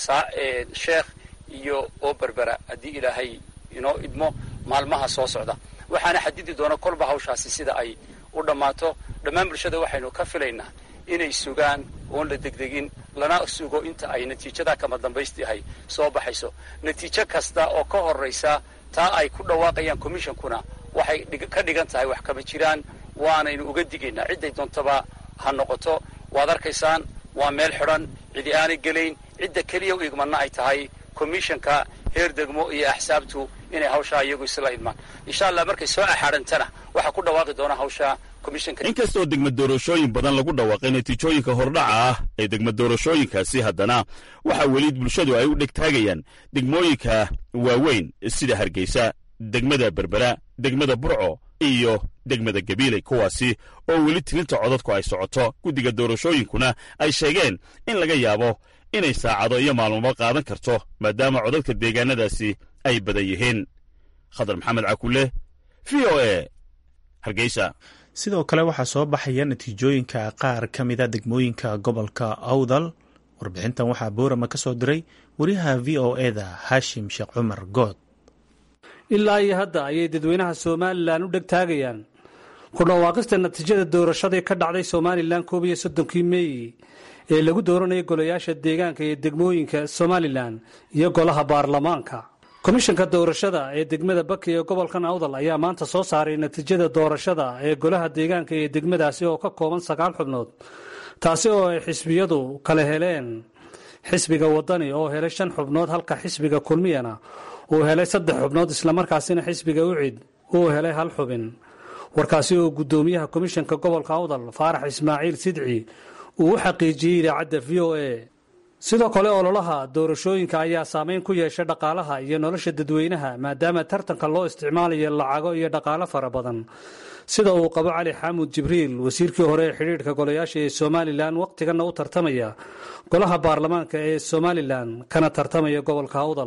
ee sheekh iyo oo berbera haddii ilaahay inoo idmo maalmaha soo socda waxaana xadidi doona kolba hawshaasi sida ay u dhammaato dhammaan bulshada waxaynu ka filaynaa inay sugaan oon la degdegin lana sugo inta ay natiijada kama dambaystiahay soo baxayso natiijo kasta oo ka horraysa taa ay ku dhawaaqayaan commishonkuna waxay ka dhigan tahay wax kama jiraan waanaynu uga digaynaa cidday doontaba ha noqoto waad arkaysaan waa meel xidhan cidi aanay gelayn cidda keliya u igmanna ay tahay commishanka heer degmo iyo axsaabtu inay hawshaa iyagu isla idmaan insha allah markay soo axaadhantana waxaa ku dhawaaqi doona hawsha commishanka inkastoo degma doorashooyin badan lagu dhawaaqay natiijooyinka hordhaca ah ee degma doorashooyinkaasi haddana waxaa weli bulshadu ay u dhegtaagayaan degmooyinka waaweyn sida hargeysa degmada berbera degmada burco iyo degmada gabiiley kuwaasi oo weli tirinta codadku ay socoto guddiga doorashooyinkuna ay sheegeen in laga yaabo inay saacado iyo maalmoba qaadan karto maadaama codadka deegaanadaasi ay badan yihiin khadar maxamed cakulle v o e hargeysa sidoo kale waxaa soo baxaya natiijooyinka qaar ka mida degmooyinka gobolka awdal warbixintan waxaa boorama ka soo diray wariyaha v o eda haashim sheekh cumar good ilaa iyo hadda ayay dadweynaha somalilan u dhegtaagayaan ku dhawaaqista natiijada doorashadii ka dhacday somalilan koob iyo soddonkii meey ee lagu dooranayay golayaasha deegaanka iyo degmooyinka somalilan iyo golaha baarlamaanka komishanka doorashada ee degmada baki ee gobolkan awdal ayaa maanta soo saaray natiijada doorashada ee golaha deegaanka iyo degmadaasi oo ka kooban sagaal xubnood taasi oo ay xisbiyadu kala heleen xisbiga wadani oo helay shan xubnood halka xisbiga kulmiyana uu helay saddex xubnood islamarkaasina xisbiga ucid uu helay hal xubin warkaasi oo guddoomiyaha komishanka gobolka awdal faarax ismaaciil sidci uu u xaqiijiyey idaacadda v o a sidoo kale ololaha doorashooyinka ayaa saameyn ku yeesha dhaqaalaha iyo nolosha dadweynaha maadaama tartanka loo isticmaalayo lacago iyo dhaqaalo fara badan sida uu qabo cali xaamud jibriil wasiirkii hore ee xidhiidhka golayaasha ee somalilan wakhtiganna u tartamaya golaha baarlamaanka ee somalilan kana tartamaya gobolka awdal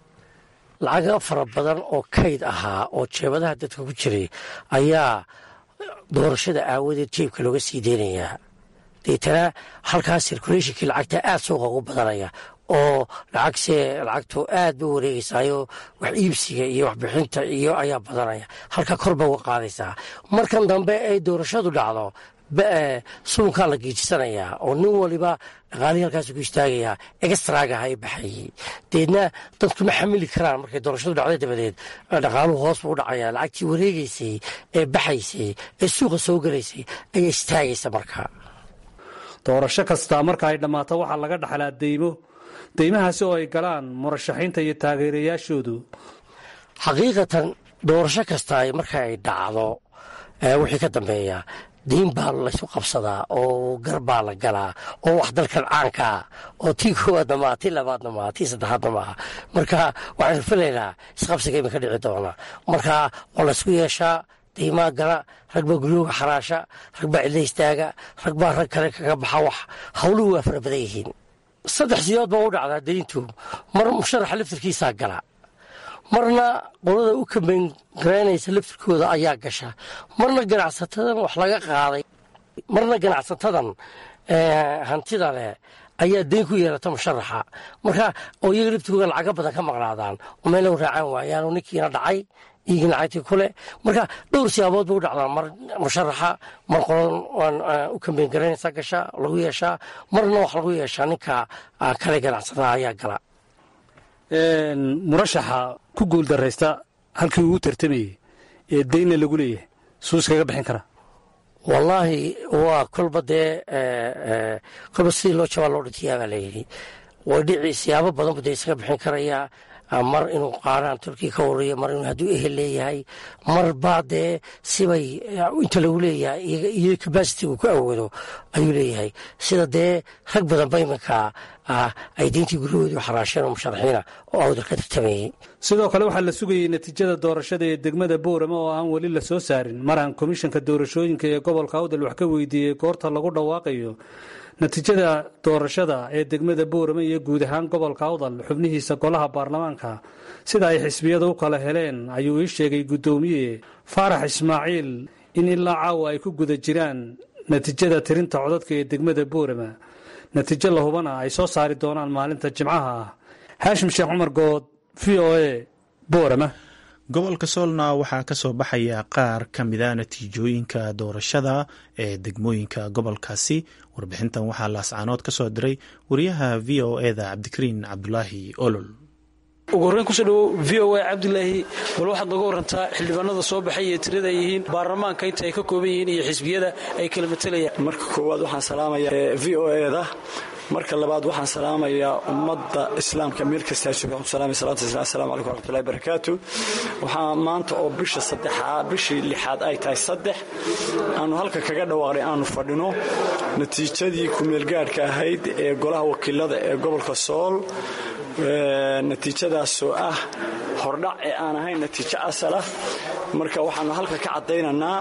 lacago fara badan oo kayd ahaa oo jeebadaha dadka ku jiray ayaa doorashada aawadeed jeebka looga sii deynayaa deetana halkaas sirkuleeshinkii lacagta aad suuqa ugu badanaya oo lacagse lacagtu aad ba wareegeysaayo wax iibsiga iyo waxbixinta iyo ayaa badanaya halka korba uga qaadaysaa markan dambe ay doorashadu dhacdo suunkaa la geejisanayaa oo nin waliba dhaqaalihii halkaas ku istaagayaa extragaha ay baxayey deedna dadku ma xamili karaan markay doorashadu dhacday dabadeed dhaqaaluhu hoos buu u dhacayaa lacagtii wareegeysay ee baxaysay ee suuqa soo gelaysay ayaa istaagaysa markaa doorasho kastaa marka ay dhammaato waxaa laga dhaxlaa deymo deymahaasi oo ay galaan murashaxiinta iyo taageerayaashoodu xaqiiqatan doorasho kasta marka ay dhacdo wixii ka dambeeya diin baa laysu qabsadaa oo gar baa la galaa oo wax dalkan caankaa oo tii koowaadna maaha tii labaadna maaha tii saddexaadna maaha marka waxaynu filaynaa isqabsiga iminka dhici doona marka waa laysku yeeshaa diimaa gala rag baa guryooga xaraasha rag baa cidla istaaga rag baa rag kale kaga baxa wax howluhu waa fara badan yihiin saddex sidood baa u dhacdaa dayntu mar musharaxa laftirkiisaa gala marna qolada u kambayn garaynaysa laftirkooda ayaa gasha marna ganacsatadan wax laga qaaday marna ganacsatadan hantida leh ayaa dayn ku yeelata musharaxa marka oo iyaga laftirkooda lacaga badan ka maqnaadaan oo meel u raacaan waayaanoo ninkiina dhacay iigii lacagtii kule marka dhowr siyaabood ba u dhacdaa mar musharaxa mar qolan u kambayn garaynaysa gasha lagu yeeshaa marna wax lagu yeeshaa ninka kale ganacsatada ayaa gala murashaxa ku guuldaraysta halkii ugu tartamayey ee daynna lagu leeyahay suu iskaga bixin karaa wallaahi waa kolba dee kolba sidii loo jabaa loo dhintiyaa baa layidhi way dhici siyaabo badan bu dee iskaga bixin karayaa mar inuu qaaraan turkiya ka wareeyo mar inuu hadduu ehel leeyahay mar baa dee sibay inta lagu leeyahay iyo kabasity uu ku awoodo ayuu leeyahay sida dee rag badanba iminka ay diintii guryahoodii xaraasheen oo musharaxiina oo awdal ka tartamayey sidoo kale waxaa la sugayey natiijada doorashada ee degmada boorama oo aan weli la soo saarin mar aan komishanka doorashooyinka ee gobolka awdal wax ka weydiiyey goorta lagu dhawaaqayo natiijada doorashada ee degmada boorama iyo guud ahaan gobolka awdal xubnihiisa golaha baarlamaanka sida ay xisbiyada u kala heleen ayuu ii sheegay guddoomiye faarax ismaaciil in ilaa caawa ay ku guda jiraan natiijada tirinta codadka ee degmada boorama natiijo la hubana ay soo saari doonaan maalinta jimcaha ah haashim sheekh cumar good v o a boorama gobolka soolna waxaa ka soo baxaya qaar ka mida natiijooyinka doorashada ee degmooyinka gobolkaasi warbixintan waxaa laascaanood ka soo diray wariyaha v o eda cabdikariin cabdulaahi olol ugu horreyn kusoo dhawow v o a cabdilaahi bal waxaad nooga warantaa xildhibaanada soo baxay iyo tirada ay yihiin baarlamaanka inta ay ka kooban yihiin iyo xisbiyada ay kala matalayaan marka koowaad waxaan salaamayaa v o eda marka labaad waxaan salaamayaa ummadda islaamka meel kastaa jooga waxaan salaamaya salaatu islam assalamu calaykum waraxmatullahi barakaatu waxaa maanta oo bisha saddexaa bishii lixaad ay tahay saddex aanu halka kaga dhawaaqnay aanu fadhino natiijadii kumeelgaadhka ahayd ee golaha wakiilada ee gobolka sool natiijadaasoo ah hordhac ee aan ahayn natiijo asalah marka waxaanu halka ka caddaynaynaa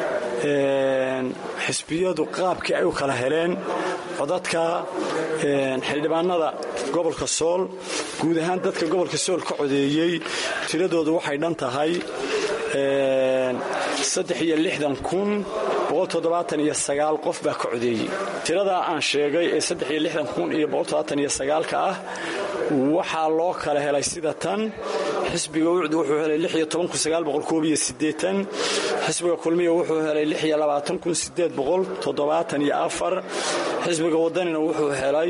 xisbiyadu qaabkii ay u kala heleen codadka xildhibaanada gobolka sool guud ahaan dadka gobolka sool ka codeeyey tiradoodu waxay dhan tahay qof baa ka codeeyey tiradaa aan sheegay ee ka ah waxaa loo kala helay sida tan xisbiga ucd wuxuu helay xisbiga kulmiya wuxuu helay xisbiga wadanina wuxuu helay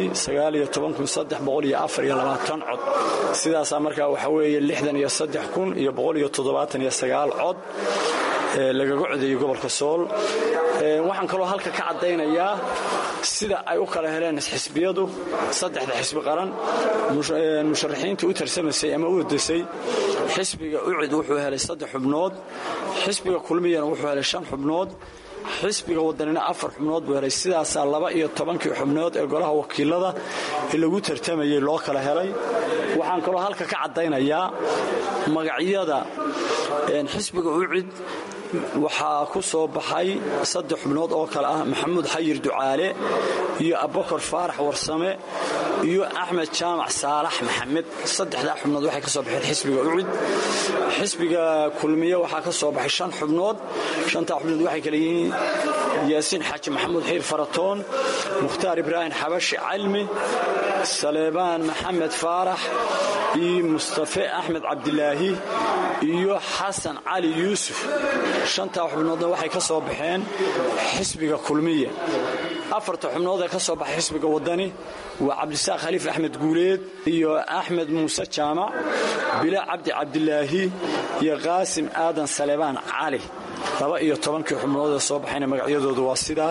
cod sidaasaa markaa waxa weeye cod lagaga codeeyey gobolka sool waxaan kaloo halka ka caddaynayaa sida ay u kala heleen xisbiyadu saddexda xisbi qaran musharaxiinta u tarsamaysay ama u ordasay xisbiga ucid wuxuu helay saddex xubnood xisbiga kulmiyana wuxuu helay shan xubnood xisbiga wadanina afar xubnood buu helay sidaasaa laba iyo tobankii xubnood ee golaha wakiilada ee lagu tartamayay loo kala helay waxaan kaloo halka ka caddaynayaa magacyada xisbiga ucid waxaa ku soo baxay saddex xubnood oo kale ah maxamuud xayir ducaale iyo abubakar faarax warsame iyo axmed jaamac saalax maxamed saddexdaa xubnood waxay ka soo baxeen xisbiga ucid xisbiga kulmiye waxaa ka soo baxay shan xubnood shantaa xubnood waxay kale yihiin yaasiin xaaji maxamuud xiir faratoon mukhtaar ibraahim xabashi calmi saleebaan maxamed faarax iyo mustafe axmed cabdilaahi iyo xasan cali yuusuf shantaa xubnoodna waxay ka soo baxeen xisbiga kulmiya afarta xubnood ee ka soo baxay xisbiga waddani waa cabdisaaq khaliif axmed guuleed iyo axmed muuse jaamac bila cabdi cabdilaahi iyo qaasim aadan saleebaan cali laba iyo tobankii xubnood ee soo baxayna magacyadoodu waa sidaa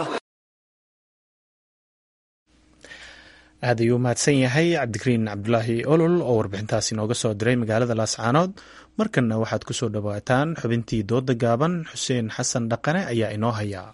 aad ayuu mahadsan yahay cabdikariin cabdulaahi olol oo warbixintaasi nooga soo diray magaalada laascaanood markanna waxaad ku soo dhowaataan xubintii dooda gaaban xuseen xasan dhaqane ayaa inoo hayaa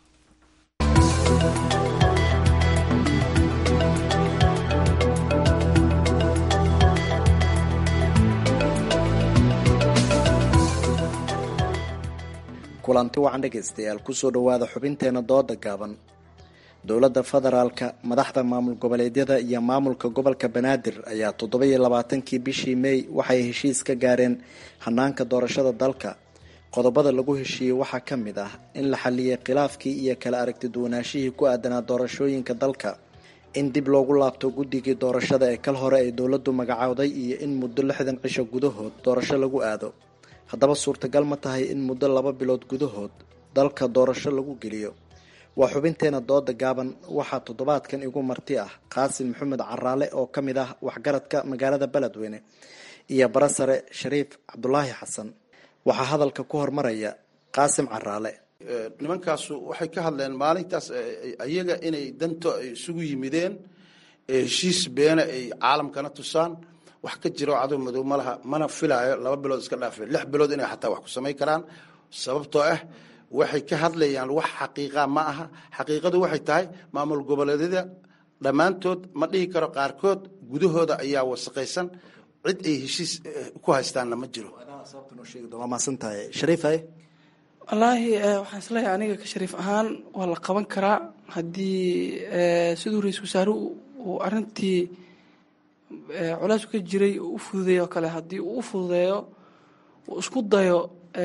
kulanti wacan dhegaystayaal kusoo dhowaada xubinteena dooda gaaban dowladda federaalka madaxda maamul goboleedyada iyo maamulka gobolka banaadir ayaa toddoba-iyo labaatankii bishii mey waxay heshiis ka gaareen hanaanka doorashada dalka qodobada lagu heshiiyey waxaa ka mid ah in la xaliyay khilaafkii iyo kala aragti duwanaashihii ku aadanaa doorashooyinka dalka in dib loogu laabto guddigii doorashada ee kal hore ay dowladdu magacowday iyo in muddo lixdan cisho gudahood doorasho lagu aado haddaba suurtagal ma tahay in muddo laba bilood gudahood dalka doorasho lagu geliyo waa xubinteena dooda gaaban waxaa toddobaadkan igu marti ah qaasim maxamed caraale oo ka mid ah waxgaradka magaalada beledweyne iyo barasare shariif cabdulaahi xasan waxaa hadalka ku hormaraya qaasim caraale nimankaasu waxay ka hadleen maalintaas iyaga inay danto ay isugu yimideen heshiis beena ay caalamkana tusaan wax ka jiro cadow madow malaha mana filaayo laba bilood iska dhaafe lix bilood inay xataa wax ku samayn karaan sababtoo ah waxay ka hadlayaan wax xaqiiqa ma aha xaqiiqadu waxay tahay maamul goboleedyada dhammaantood ma dhihi karo qaarkood gudahooda ayaa wasaqaysan cid ay heshiis ku haystaanna ma jiro waa maasantahay shariif haye wallaahi waxaan isleeyahay aniga ka shariif ahaan waa la qaban karaa haddii siduu ra-iisul wasaare uu arintii culays ka jiray uu u fududeeyo kale haddii uu u fududeeyo uu isku dayo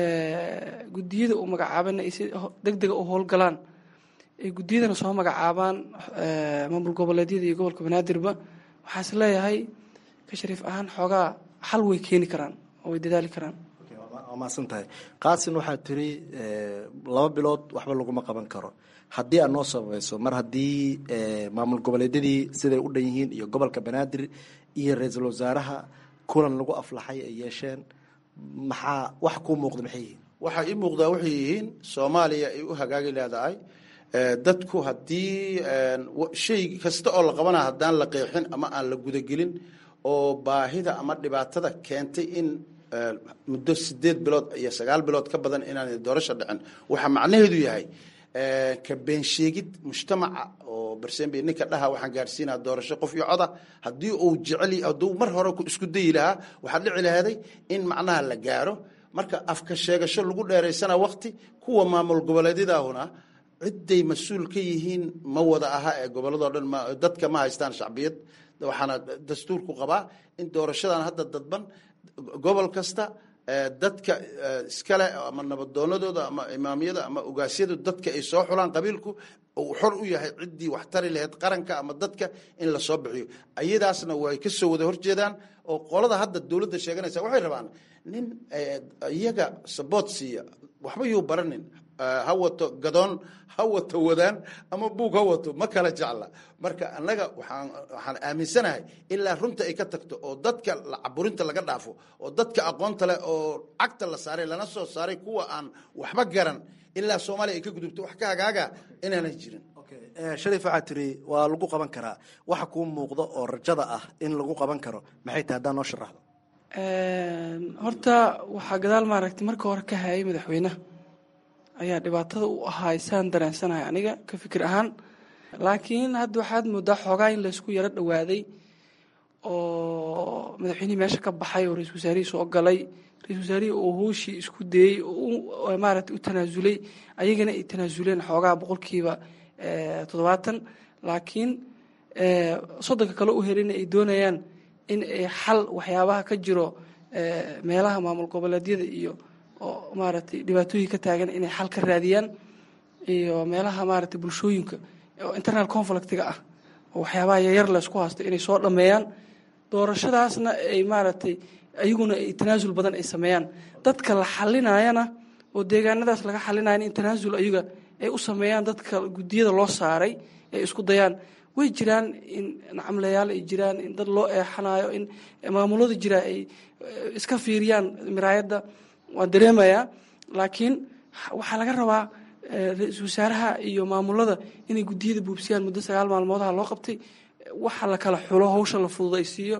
guddiyada uu magacaabana ay si deg dega u howlgalaan ay guddiyadana soo magacaabaan maamul goboleedyada iyo gobolka banaadirba waxaan is leeyahay ka shariif ahaan xoogaa xal way keeni karaan oo way dadaali karaan waa maasan tahay qaasin waxaa tiri laba bilood waxba laguma qaban karo haddii aad noo sabayso mar haddii maamul goboleedyadii siday u dhan yihiin iyo gobolka banaadir iyo ra-iisul wasaaraha kulan lagu aflaxay ay yeesheen maxaa wax kuu muuqda maxay yihiin waxaa ii muuqdaa waxay yihiin soomaaliya ay u hagaagi leedahay dadku haddii shay kasta oo la qabana haddaan la qeexin ama aan la gudagelin oo baahida ama dhibaatada keentay in muddo sideed bilood iyo sagaal bilood ka badan inaan doorasho dhicin waxaa macnaheedu yahay ka beensheegid mujtamaca oo barsembe ninka dhaha waxaan gaarsiinaa doorasho qof iyo coda haddii uu jecel hadduu mar hore isku dayi lahaa waxaa dhici lahaaday in macnaha la gaaro marka afka sheegasho lagu dheeraysana wakti kuwa maamul goboleedyadaahuna ciday mas-uul ka yihiin ma wada aha ee gobolladoo dhan dadka ma haystaan shacbiyad waxaana dastuurku qabaa in doorashadan hadda dadban gobol kasta dadka iskale ama nabadoonadooda ama imaamyada ama ogaasyadu dadka ay soo xulaan qabiilku uu xor u yahay ciddii wax tari lahayd qaranka ama dadka in la soo bixiyo ayadaasna way ka soo wada horjeedaan oo qolada hadda dowladda sheeganaysa waxay rabaan nin iyaga saboot siiya waxba yuu baranin ha wato gadoon ha wato wadaan ama buug ha wato ma kala jecla marka annaga waxaan waxaan aaminsanahay ilaa runta ay ka tagto oo dadka caburinta laga dhaafo oo dadka aqoonta leh oo cagta la saaray lana soo saaray kuwa aan waxba garan ilaa soomaaliya ay ka gudubto wax ka hagaaga inaanay jirin shariif waxaa tiri waa lagu qaban karaa waxa kuu muuqda oo rajada ah in lagu qaban karo maxay tahay haddaan noo sharaxdo horta waxaa gadaal maaragtay marka hore ka hayay madaxweynaha ayaa dhibaatada u ahaay saan dareensanahay aniga ka fikir ahaan laakiin hadda waxaad moodaa xoogaa in laysku yaro dhowaaday oo madaxweynihii meesha ka baxay oo ra-isul wasaarihii soo galay ra-isul wasaarihii oo hooshii isku dayey oo maaragtay u tanaasulay ayagana ay tanaasuleen xoogaa boqolkiiba toddobaatan laakiin soddonka kale u helina ay doonayaan in ay xal waxyaabaha ka jiro meelaha maamul goboleedyada iyo oo maaragtay dhibaatooyin ka taagan inay xal ka raadiyaan iyo meelaha maaragtay bulshooyinka oo internal conflictiga ah oo waxyaabaha yaryar la isku haysto inay soo dhammeeyaan doorashadaasna ay maaragtay ayaguna ay tanaasul badan ay sameeyaan dadka la xalinayana oo deegaanadaas laga xalinayana in tanaasul ayaga ay u sameeyaan dadka guddiyada loo saaray ay isku dayaan way jiraan in nacamlayaal ay jiraan in dad loo eexanayo in maamulada jira ay iska fiiriyaan miraayadda waan dareemayaa laakiin waxaa laga rabaa ra-iisul wasaaraha iyo maamulada inay guddiyada buubsiyaan muddo sagaal maalmoodaha loo qabtay waxa la kala xulo hawsha la fududaysiiyo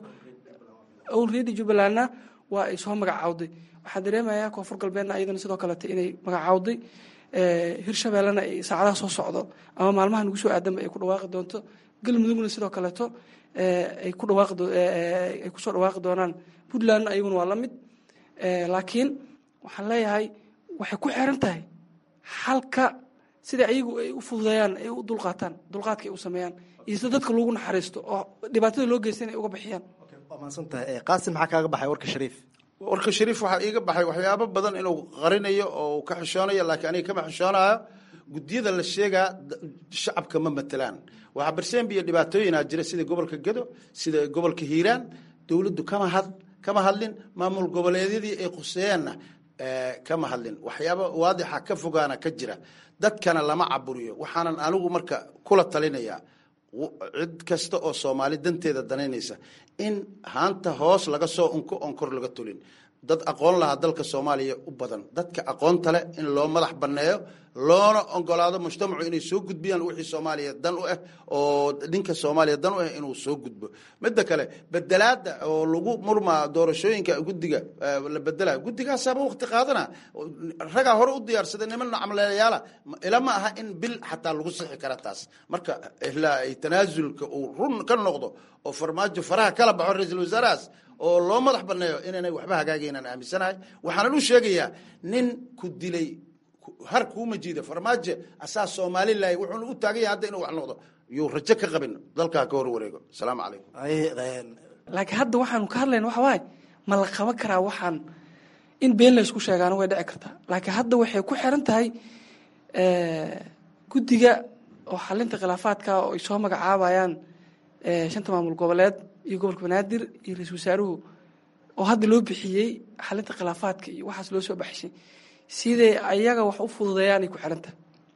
olredy jubbalandna waa ay soo magacaawday waxaan dareemayaa koonfur galbeedna ayadana sidoo kalete inay magacaawday hirshabeellena ay saacadaha soo socdo ama maalmaha nagu soo aadanba ay ku dhawaaqi doonto galmudugna sidoo kaleeto ay ku dhawaaqay kusoo dhawaaqi doonaan puntlandna ayaguna waa la mid laakiin waxaan leeyahay waxay ku xiran tahay xalka sida ayagu ay u fududeeyaan ay u dulqaataan dulqaadka ay u sameeyaan iyo sida dadka loogu naxariisto oo dhibaatada loo geystan ay uga bixiyaan waa mahadsantahay qaasim maxaa kaaga baxay warka shariif warka shariif waxaa iiga baxay waxyaabo badan inuu qarinayo oo ka xishoonayo laakiin aniga kama xishoonayo guddiyada la sheegaa shacabka ma matelaan waxaa barseembi iyo dhibaatooyinaa jira sida gobolka gedo sida gobolka hiiraan dowladdu kama had kama hadlin maamul goboleedyadii ay quseeyeenna kama hadlin waxyaaba waadixa ka fogaana ka jira dadkana lama caburiyo waxaanan anigu marka kula talinayaa cid kasta oo soomaali danteeda danaynaysa in haanta hoos laga soo unko oon kor laga tulin dad aqoon lahaa dalka soomaaliya u badan dadka aqoonta leh in loo madax banneeyo loona ogolaado mujtamacu inay soo gudbiyaan wixii soomaaliya dan u ah oo ninka soomaaliya dan u ah inuu soo gudbo midda kale bedelaada oo lagu murmaa doorashooyinka guddiga la bedela guddigaasaaba waqti qaadana ragaa hore u diyaarsaday niman camleeyaala ilama aha in bil xataa lagu sixi kara taas marka ilaa ay tanaasulka uu run ka noqdo oo farmaajo faraha kala baxo ra-iisul wasaarahaas oo loo madax banneeyo inaynay waxba hagaagaynaan aaminsanahay waxaanan u sheegayaa nin ku dilay har kuuma jiida farmaajo asaa somalilahi wuxuuna u taagan yahay hadda inuu wax noqdo yuu rajo ka qabin dalkaa ka hor wareego asalaamu calaykum laakiin hadda waxaanu ka hadlayna waxa waaye ma la qaban karaa waxaan in been la isku sheegaana way dhici kartaa laakiin hadda waxay ku xiran tahay guddiga oo xalinta khilaafaadka oo ay soo magacaabayaan shanta maamul goboleed iyo gobolka banaadir iyo ra-isul wasaaruhu oo hadda loo bixiyey xalinta khilaafaadka iyo waxaas loo soo baxshay siday ayaga wax u fududeeyaanay ku xiran tahay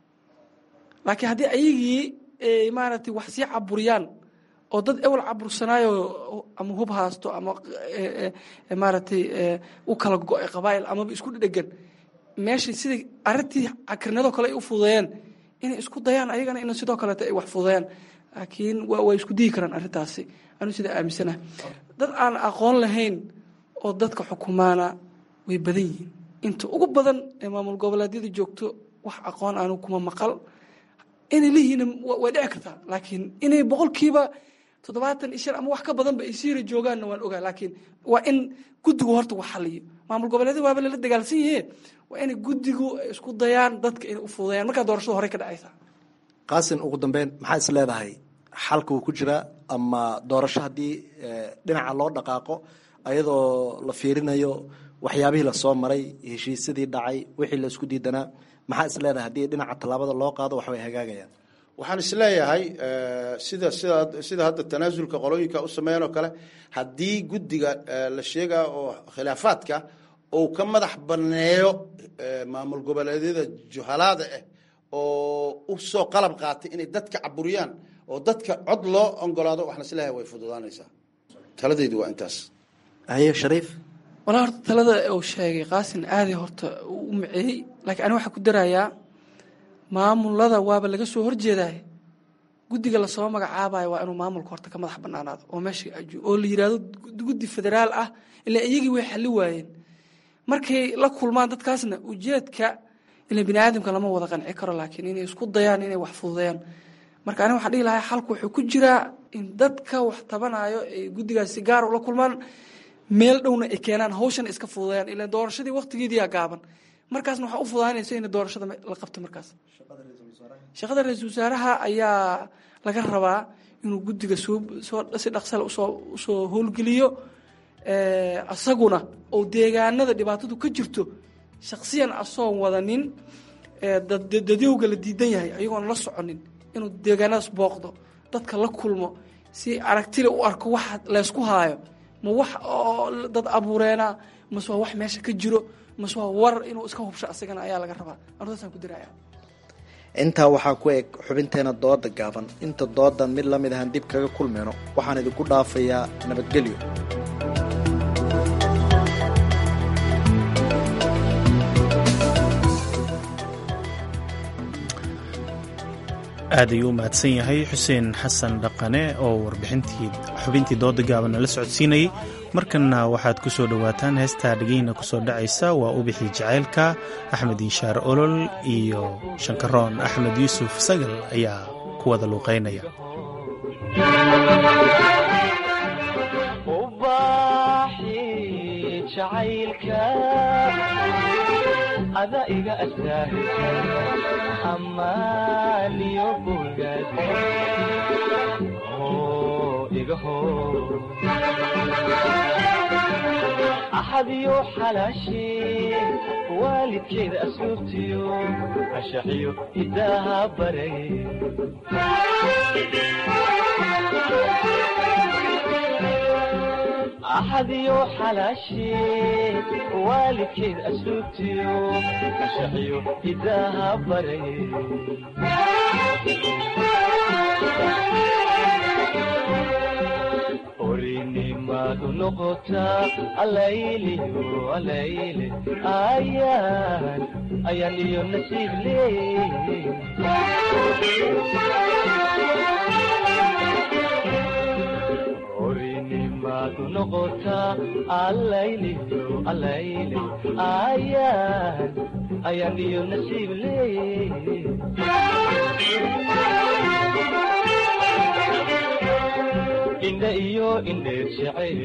laakiin haddii ayagii maaragtay wax sii caburiyaan oo dad ewel cabursanaayo ama hub haasto ama maaragtay u kala go-ay qabaa'il amaba isku dhedhegan meesha siday arrintii cakirnadoo kale ay u fududeeyeen inay isku dayaan ayagana in sidoo kaleeto ay wax fududeeyaan laakiin waa isku diyi karaan arrintaasi anuu sidaa aaminsanaha dad aan aqoon lahayn oo dadka xukumaana way badan yihiin inta ugu badan ee maamul goboleedyada joogto wax aqoon aanu kuma maqal inay leeyihiin way dhici kartaa laakiin inay boqolkiiba toddobaatan iyo shan ama wax ka badanba ay siira joogaanna waan ogaa laakiin waa in guddigu horta wax xaliyo maamul goboleedyada waaba lala dagaalsan yahe waa inay guddigu isku dayaan dadka inay u fududayaan markaa doorashada horey ka dhacaysaa qaasin ugu dambeyn maxaa is leedahay xalka uu ku jiraa ama doorasho haddii dhinaca loo dhaqaaqo ayadoo la fiirinayo waxyaabihii lasoo maray heshiisyadii dhacay wixii la isku diidanaa maxaa is leedahay haddii dhinaca tallaabada loo qaado wax way hagaagayaan waxaan isleeyahay sida sida sida hadda tanaasulka qolooyinka u sameeyeen oo kale haddii guddiga la sheegaa oo khilaafaadka uu ka madax banneeyo maamul goboleedyada juhalaada ah oo u soo qalab qaatay inay dadka caburiyaan oo dadka cod loo ogolaado waxaan isleeyahay way fududaanaysaa taladaydu waa intaas haye shariif walaa horta talada uu sheegay qaasin aaday horta u maceeyey laakiin ani waxaa ku darayaa maamulada waaba laga soo horjeedaay guddiga lasoo magacaabayo waa inuu maamulka horta ka madax banaanaado oo meesha oo la yidhaahdo guddi federaal ah ilaa iyagii way xali waayeen markay la kulmaan dadkaasna ujeedka ila bini aadamka lama wada qanci karo laakiin inay isku dayaan inay wax fududeeyaan marka aniga waxaan dhihi lahaa xalku wuxuu ku jiraa in dadka wax tabanayo ay guddigaas si gaar ula kulmaan meel dhowna ay keenaan hawshana iska fududeeyaan ila doorashadii waqtigeediyaa gaaban markaasna waxaa u fududaanaysa in doorashada la qabto markaas shaqada ra-iisul wasaaraha ayaa laga rabaa inuu guddiga soo si dhaqsale usoo usoo howlgeliyo asaguna oo deegaanada dhibaatadu ka jirto shaksiyan asoon wadanin dadyowga la diidan yahay ayagoon la soconin inuu deegaanadaas booqdo dadka la kulmo si aragtile u arko waxa laysku haayo ma wax oo dad abuureena mase waa wax meesha ka jiro mase waa war inuu iska hubsho asagana ayaa laga rabaa ardaasaan ku diraya intaa waxaa ku eg xubinteena dooda gaaban inta doodan mid lamid ahaan dib kaga kulmayno waxaan idinku dhaafayaa nabadgelyo aad ayuu u mahadsan yahay xuseen xasan dhaqane oo warbixintii xubintii dooda gaaban nala socodsiinayay markanna waxaad ku soo dhowaataan heestaa dhegeyna ku soo dhacaysa waa ubixii jacaylka axmed inshaar olol iyo shankaroon axmed yuusuf sagal ayaa ku wada luuqaynaya ada iga astaahisa amaaniyo bogaad iga hor axadiyo xalaashee waalidkeeda asluubtiyo ashaxiyo hidaaha baray axadiyo xalaashee waalidkeed asluubtiyo ashaxiyo hidaaha baray orinimadu noqotaa alayliyo alayle ayaan ayaan iyo nasiib leey orinimadu noqotaa alayliyo alayle ayaan ayaan iyo nasiib leey indha iyo indheer jeceeli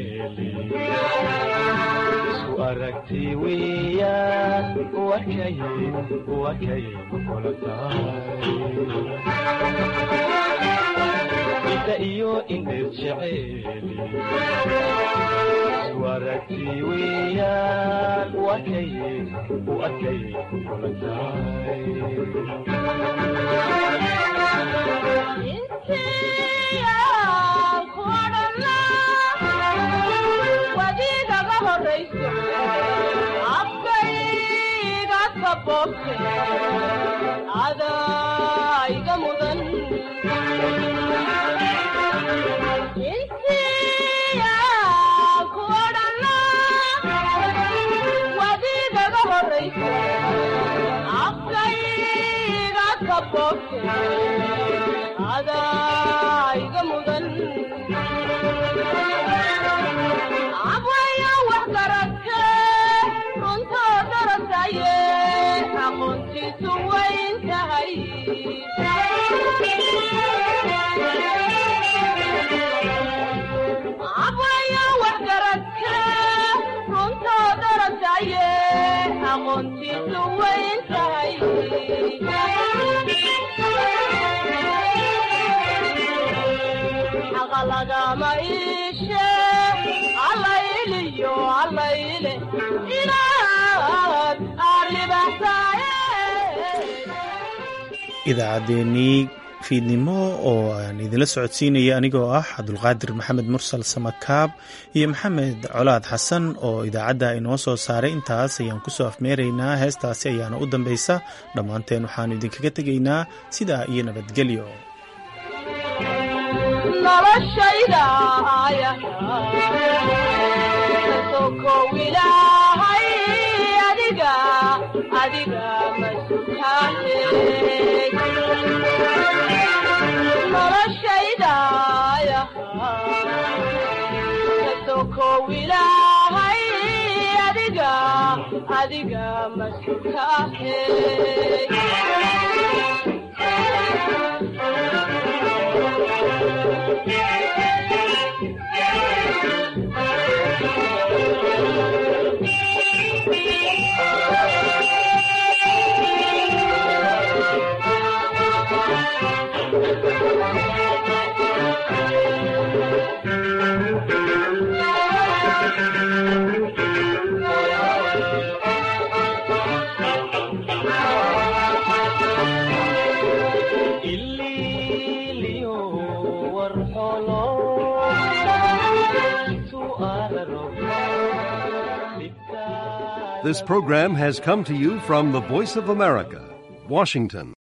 isku aragti weeyaan wakay wakay kula tahay indha iyo indheer jeceeli isku aragti weeyaan wakay wakay kula tahay wadiigaga horayso afkayga kabobte adaiga mudan intiya kuodhana wadiigaga horayso afkayga kabobte adaiga mudan abwaya wax garagte runtoo darataye aqoontiisu wayn tahay abwaya wax garagte runtoo darataye aqoontiisu wayn tahay xaqa lagama iishe allayliyo allayle inaad aarlibaxsaaye idaacaddeenii fiidnimo oo aan idinla socodsiinaya anigoo ah cabdulqaadir maxamed mursal samakaab iyo maxamed colaad xasan oo idaacadda inoo soo saaray intaas ayaan kusoo afmeeraynaa heestaasi ayaana u dambaysa dhammaanteen waxaannu idinkaga tegaynaa sidaa iyo nabadgelyo noloshayda ayasokow ilaahay adiga adiga masutaane noloshayda ayasokow ilaahay adiga adiga masutaane This program has come to you from the Voice of America, Washington.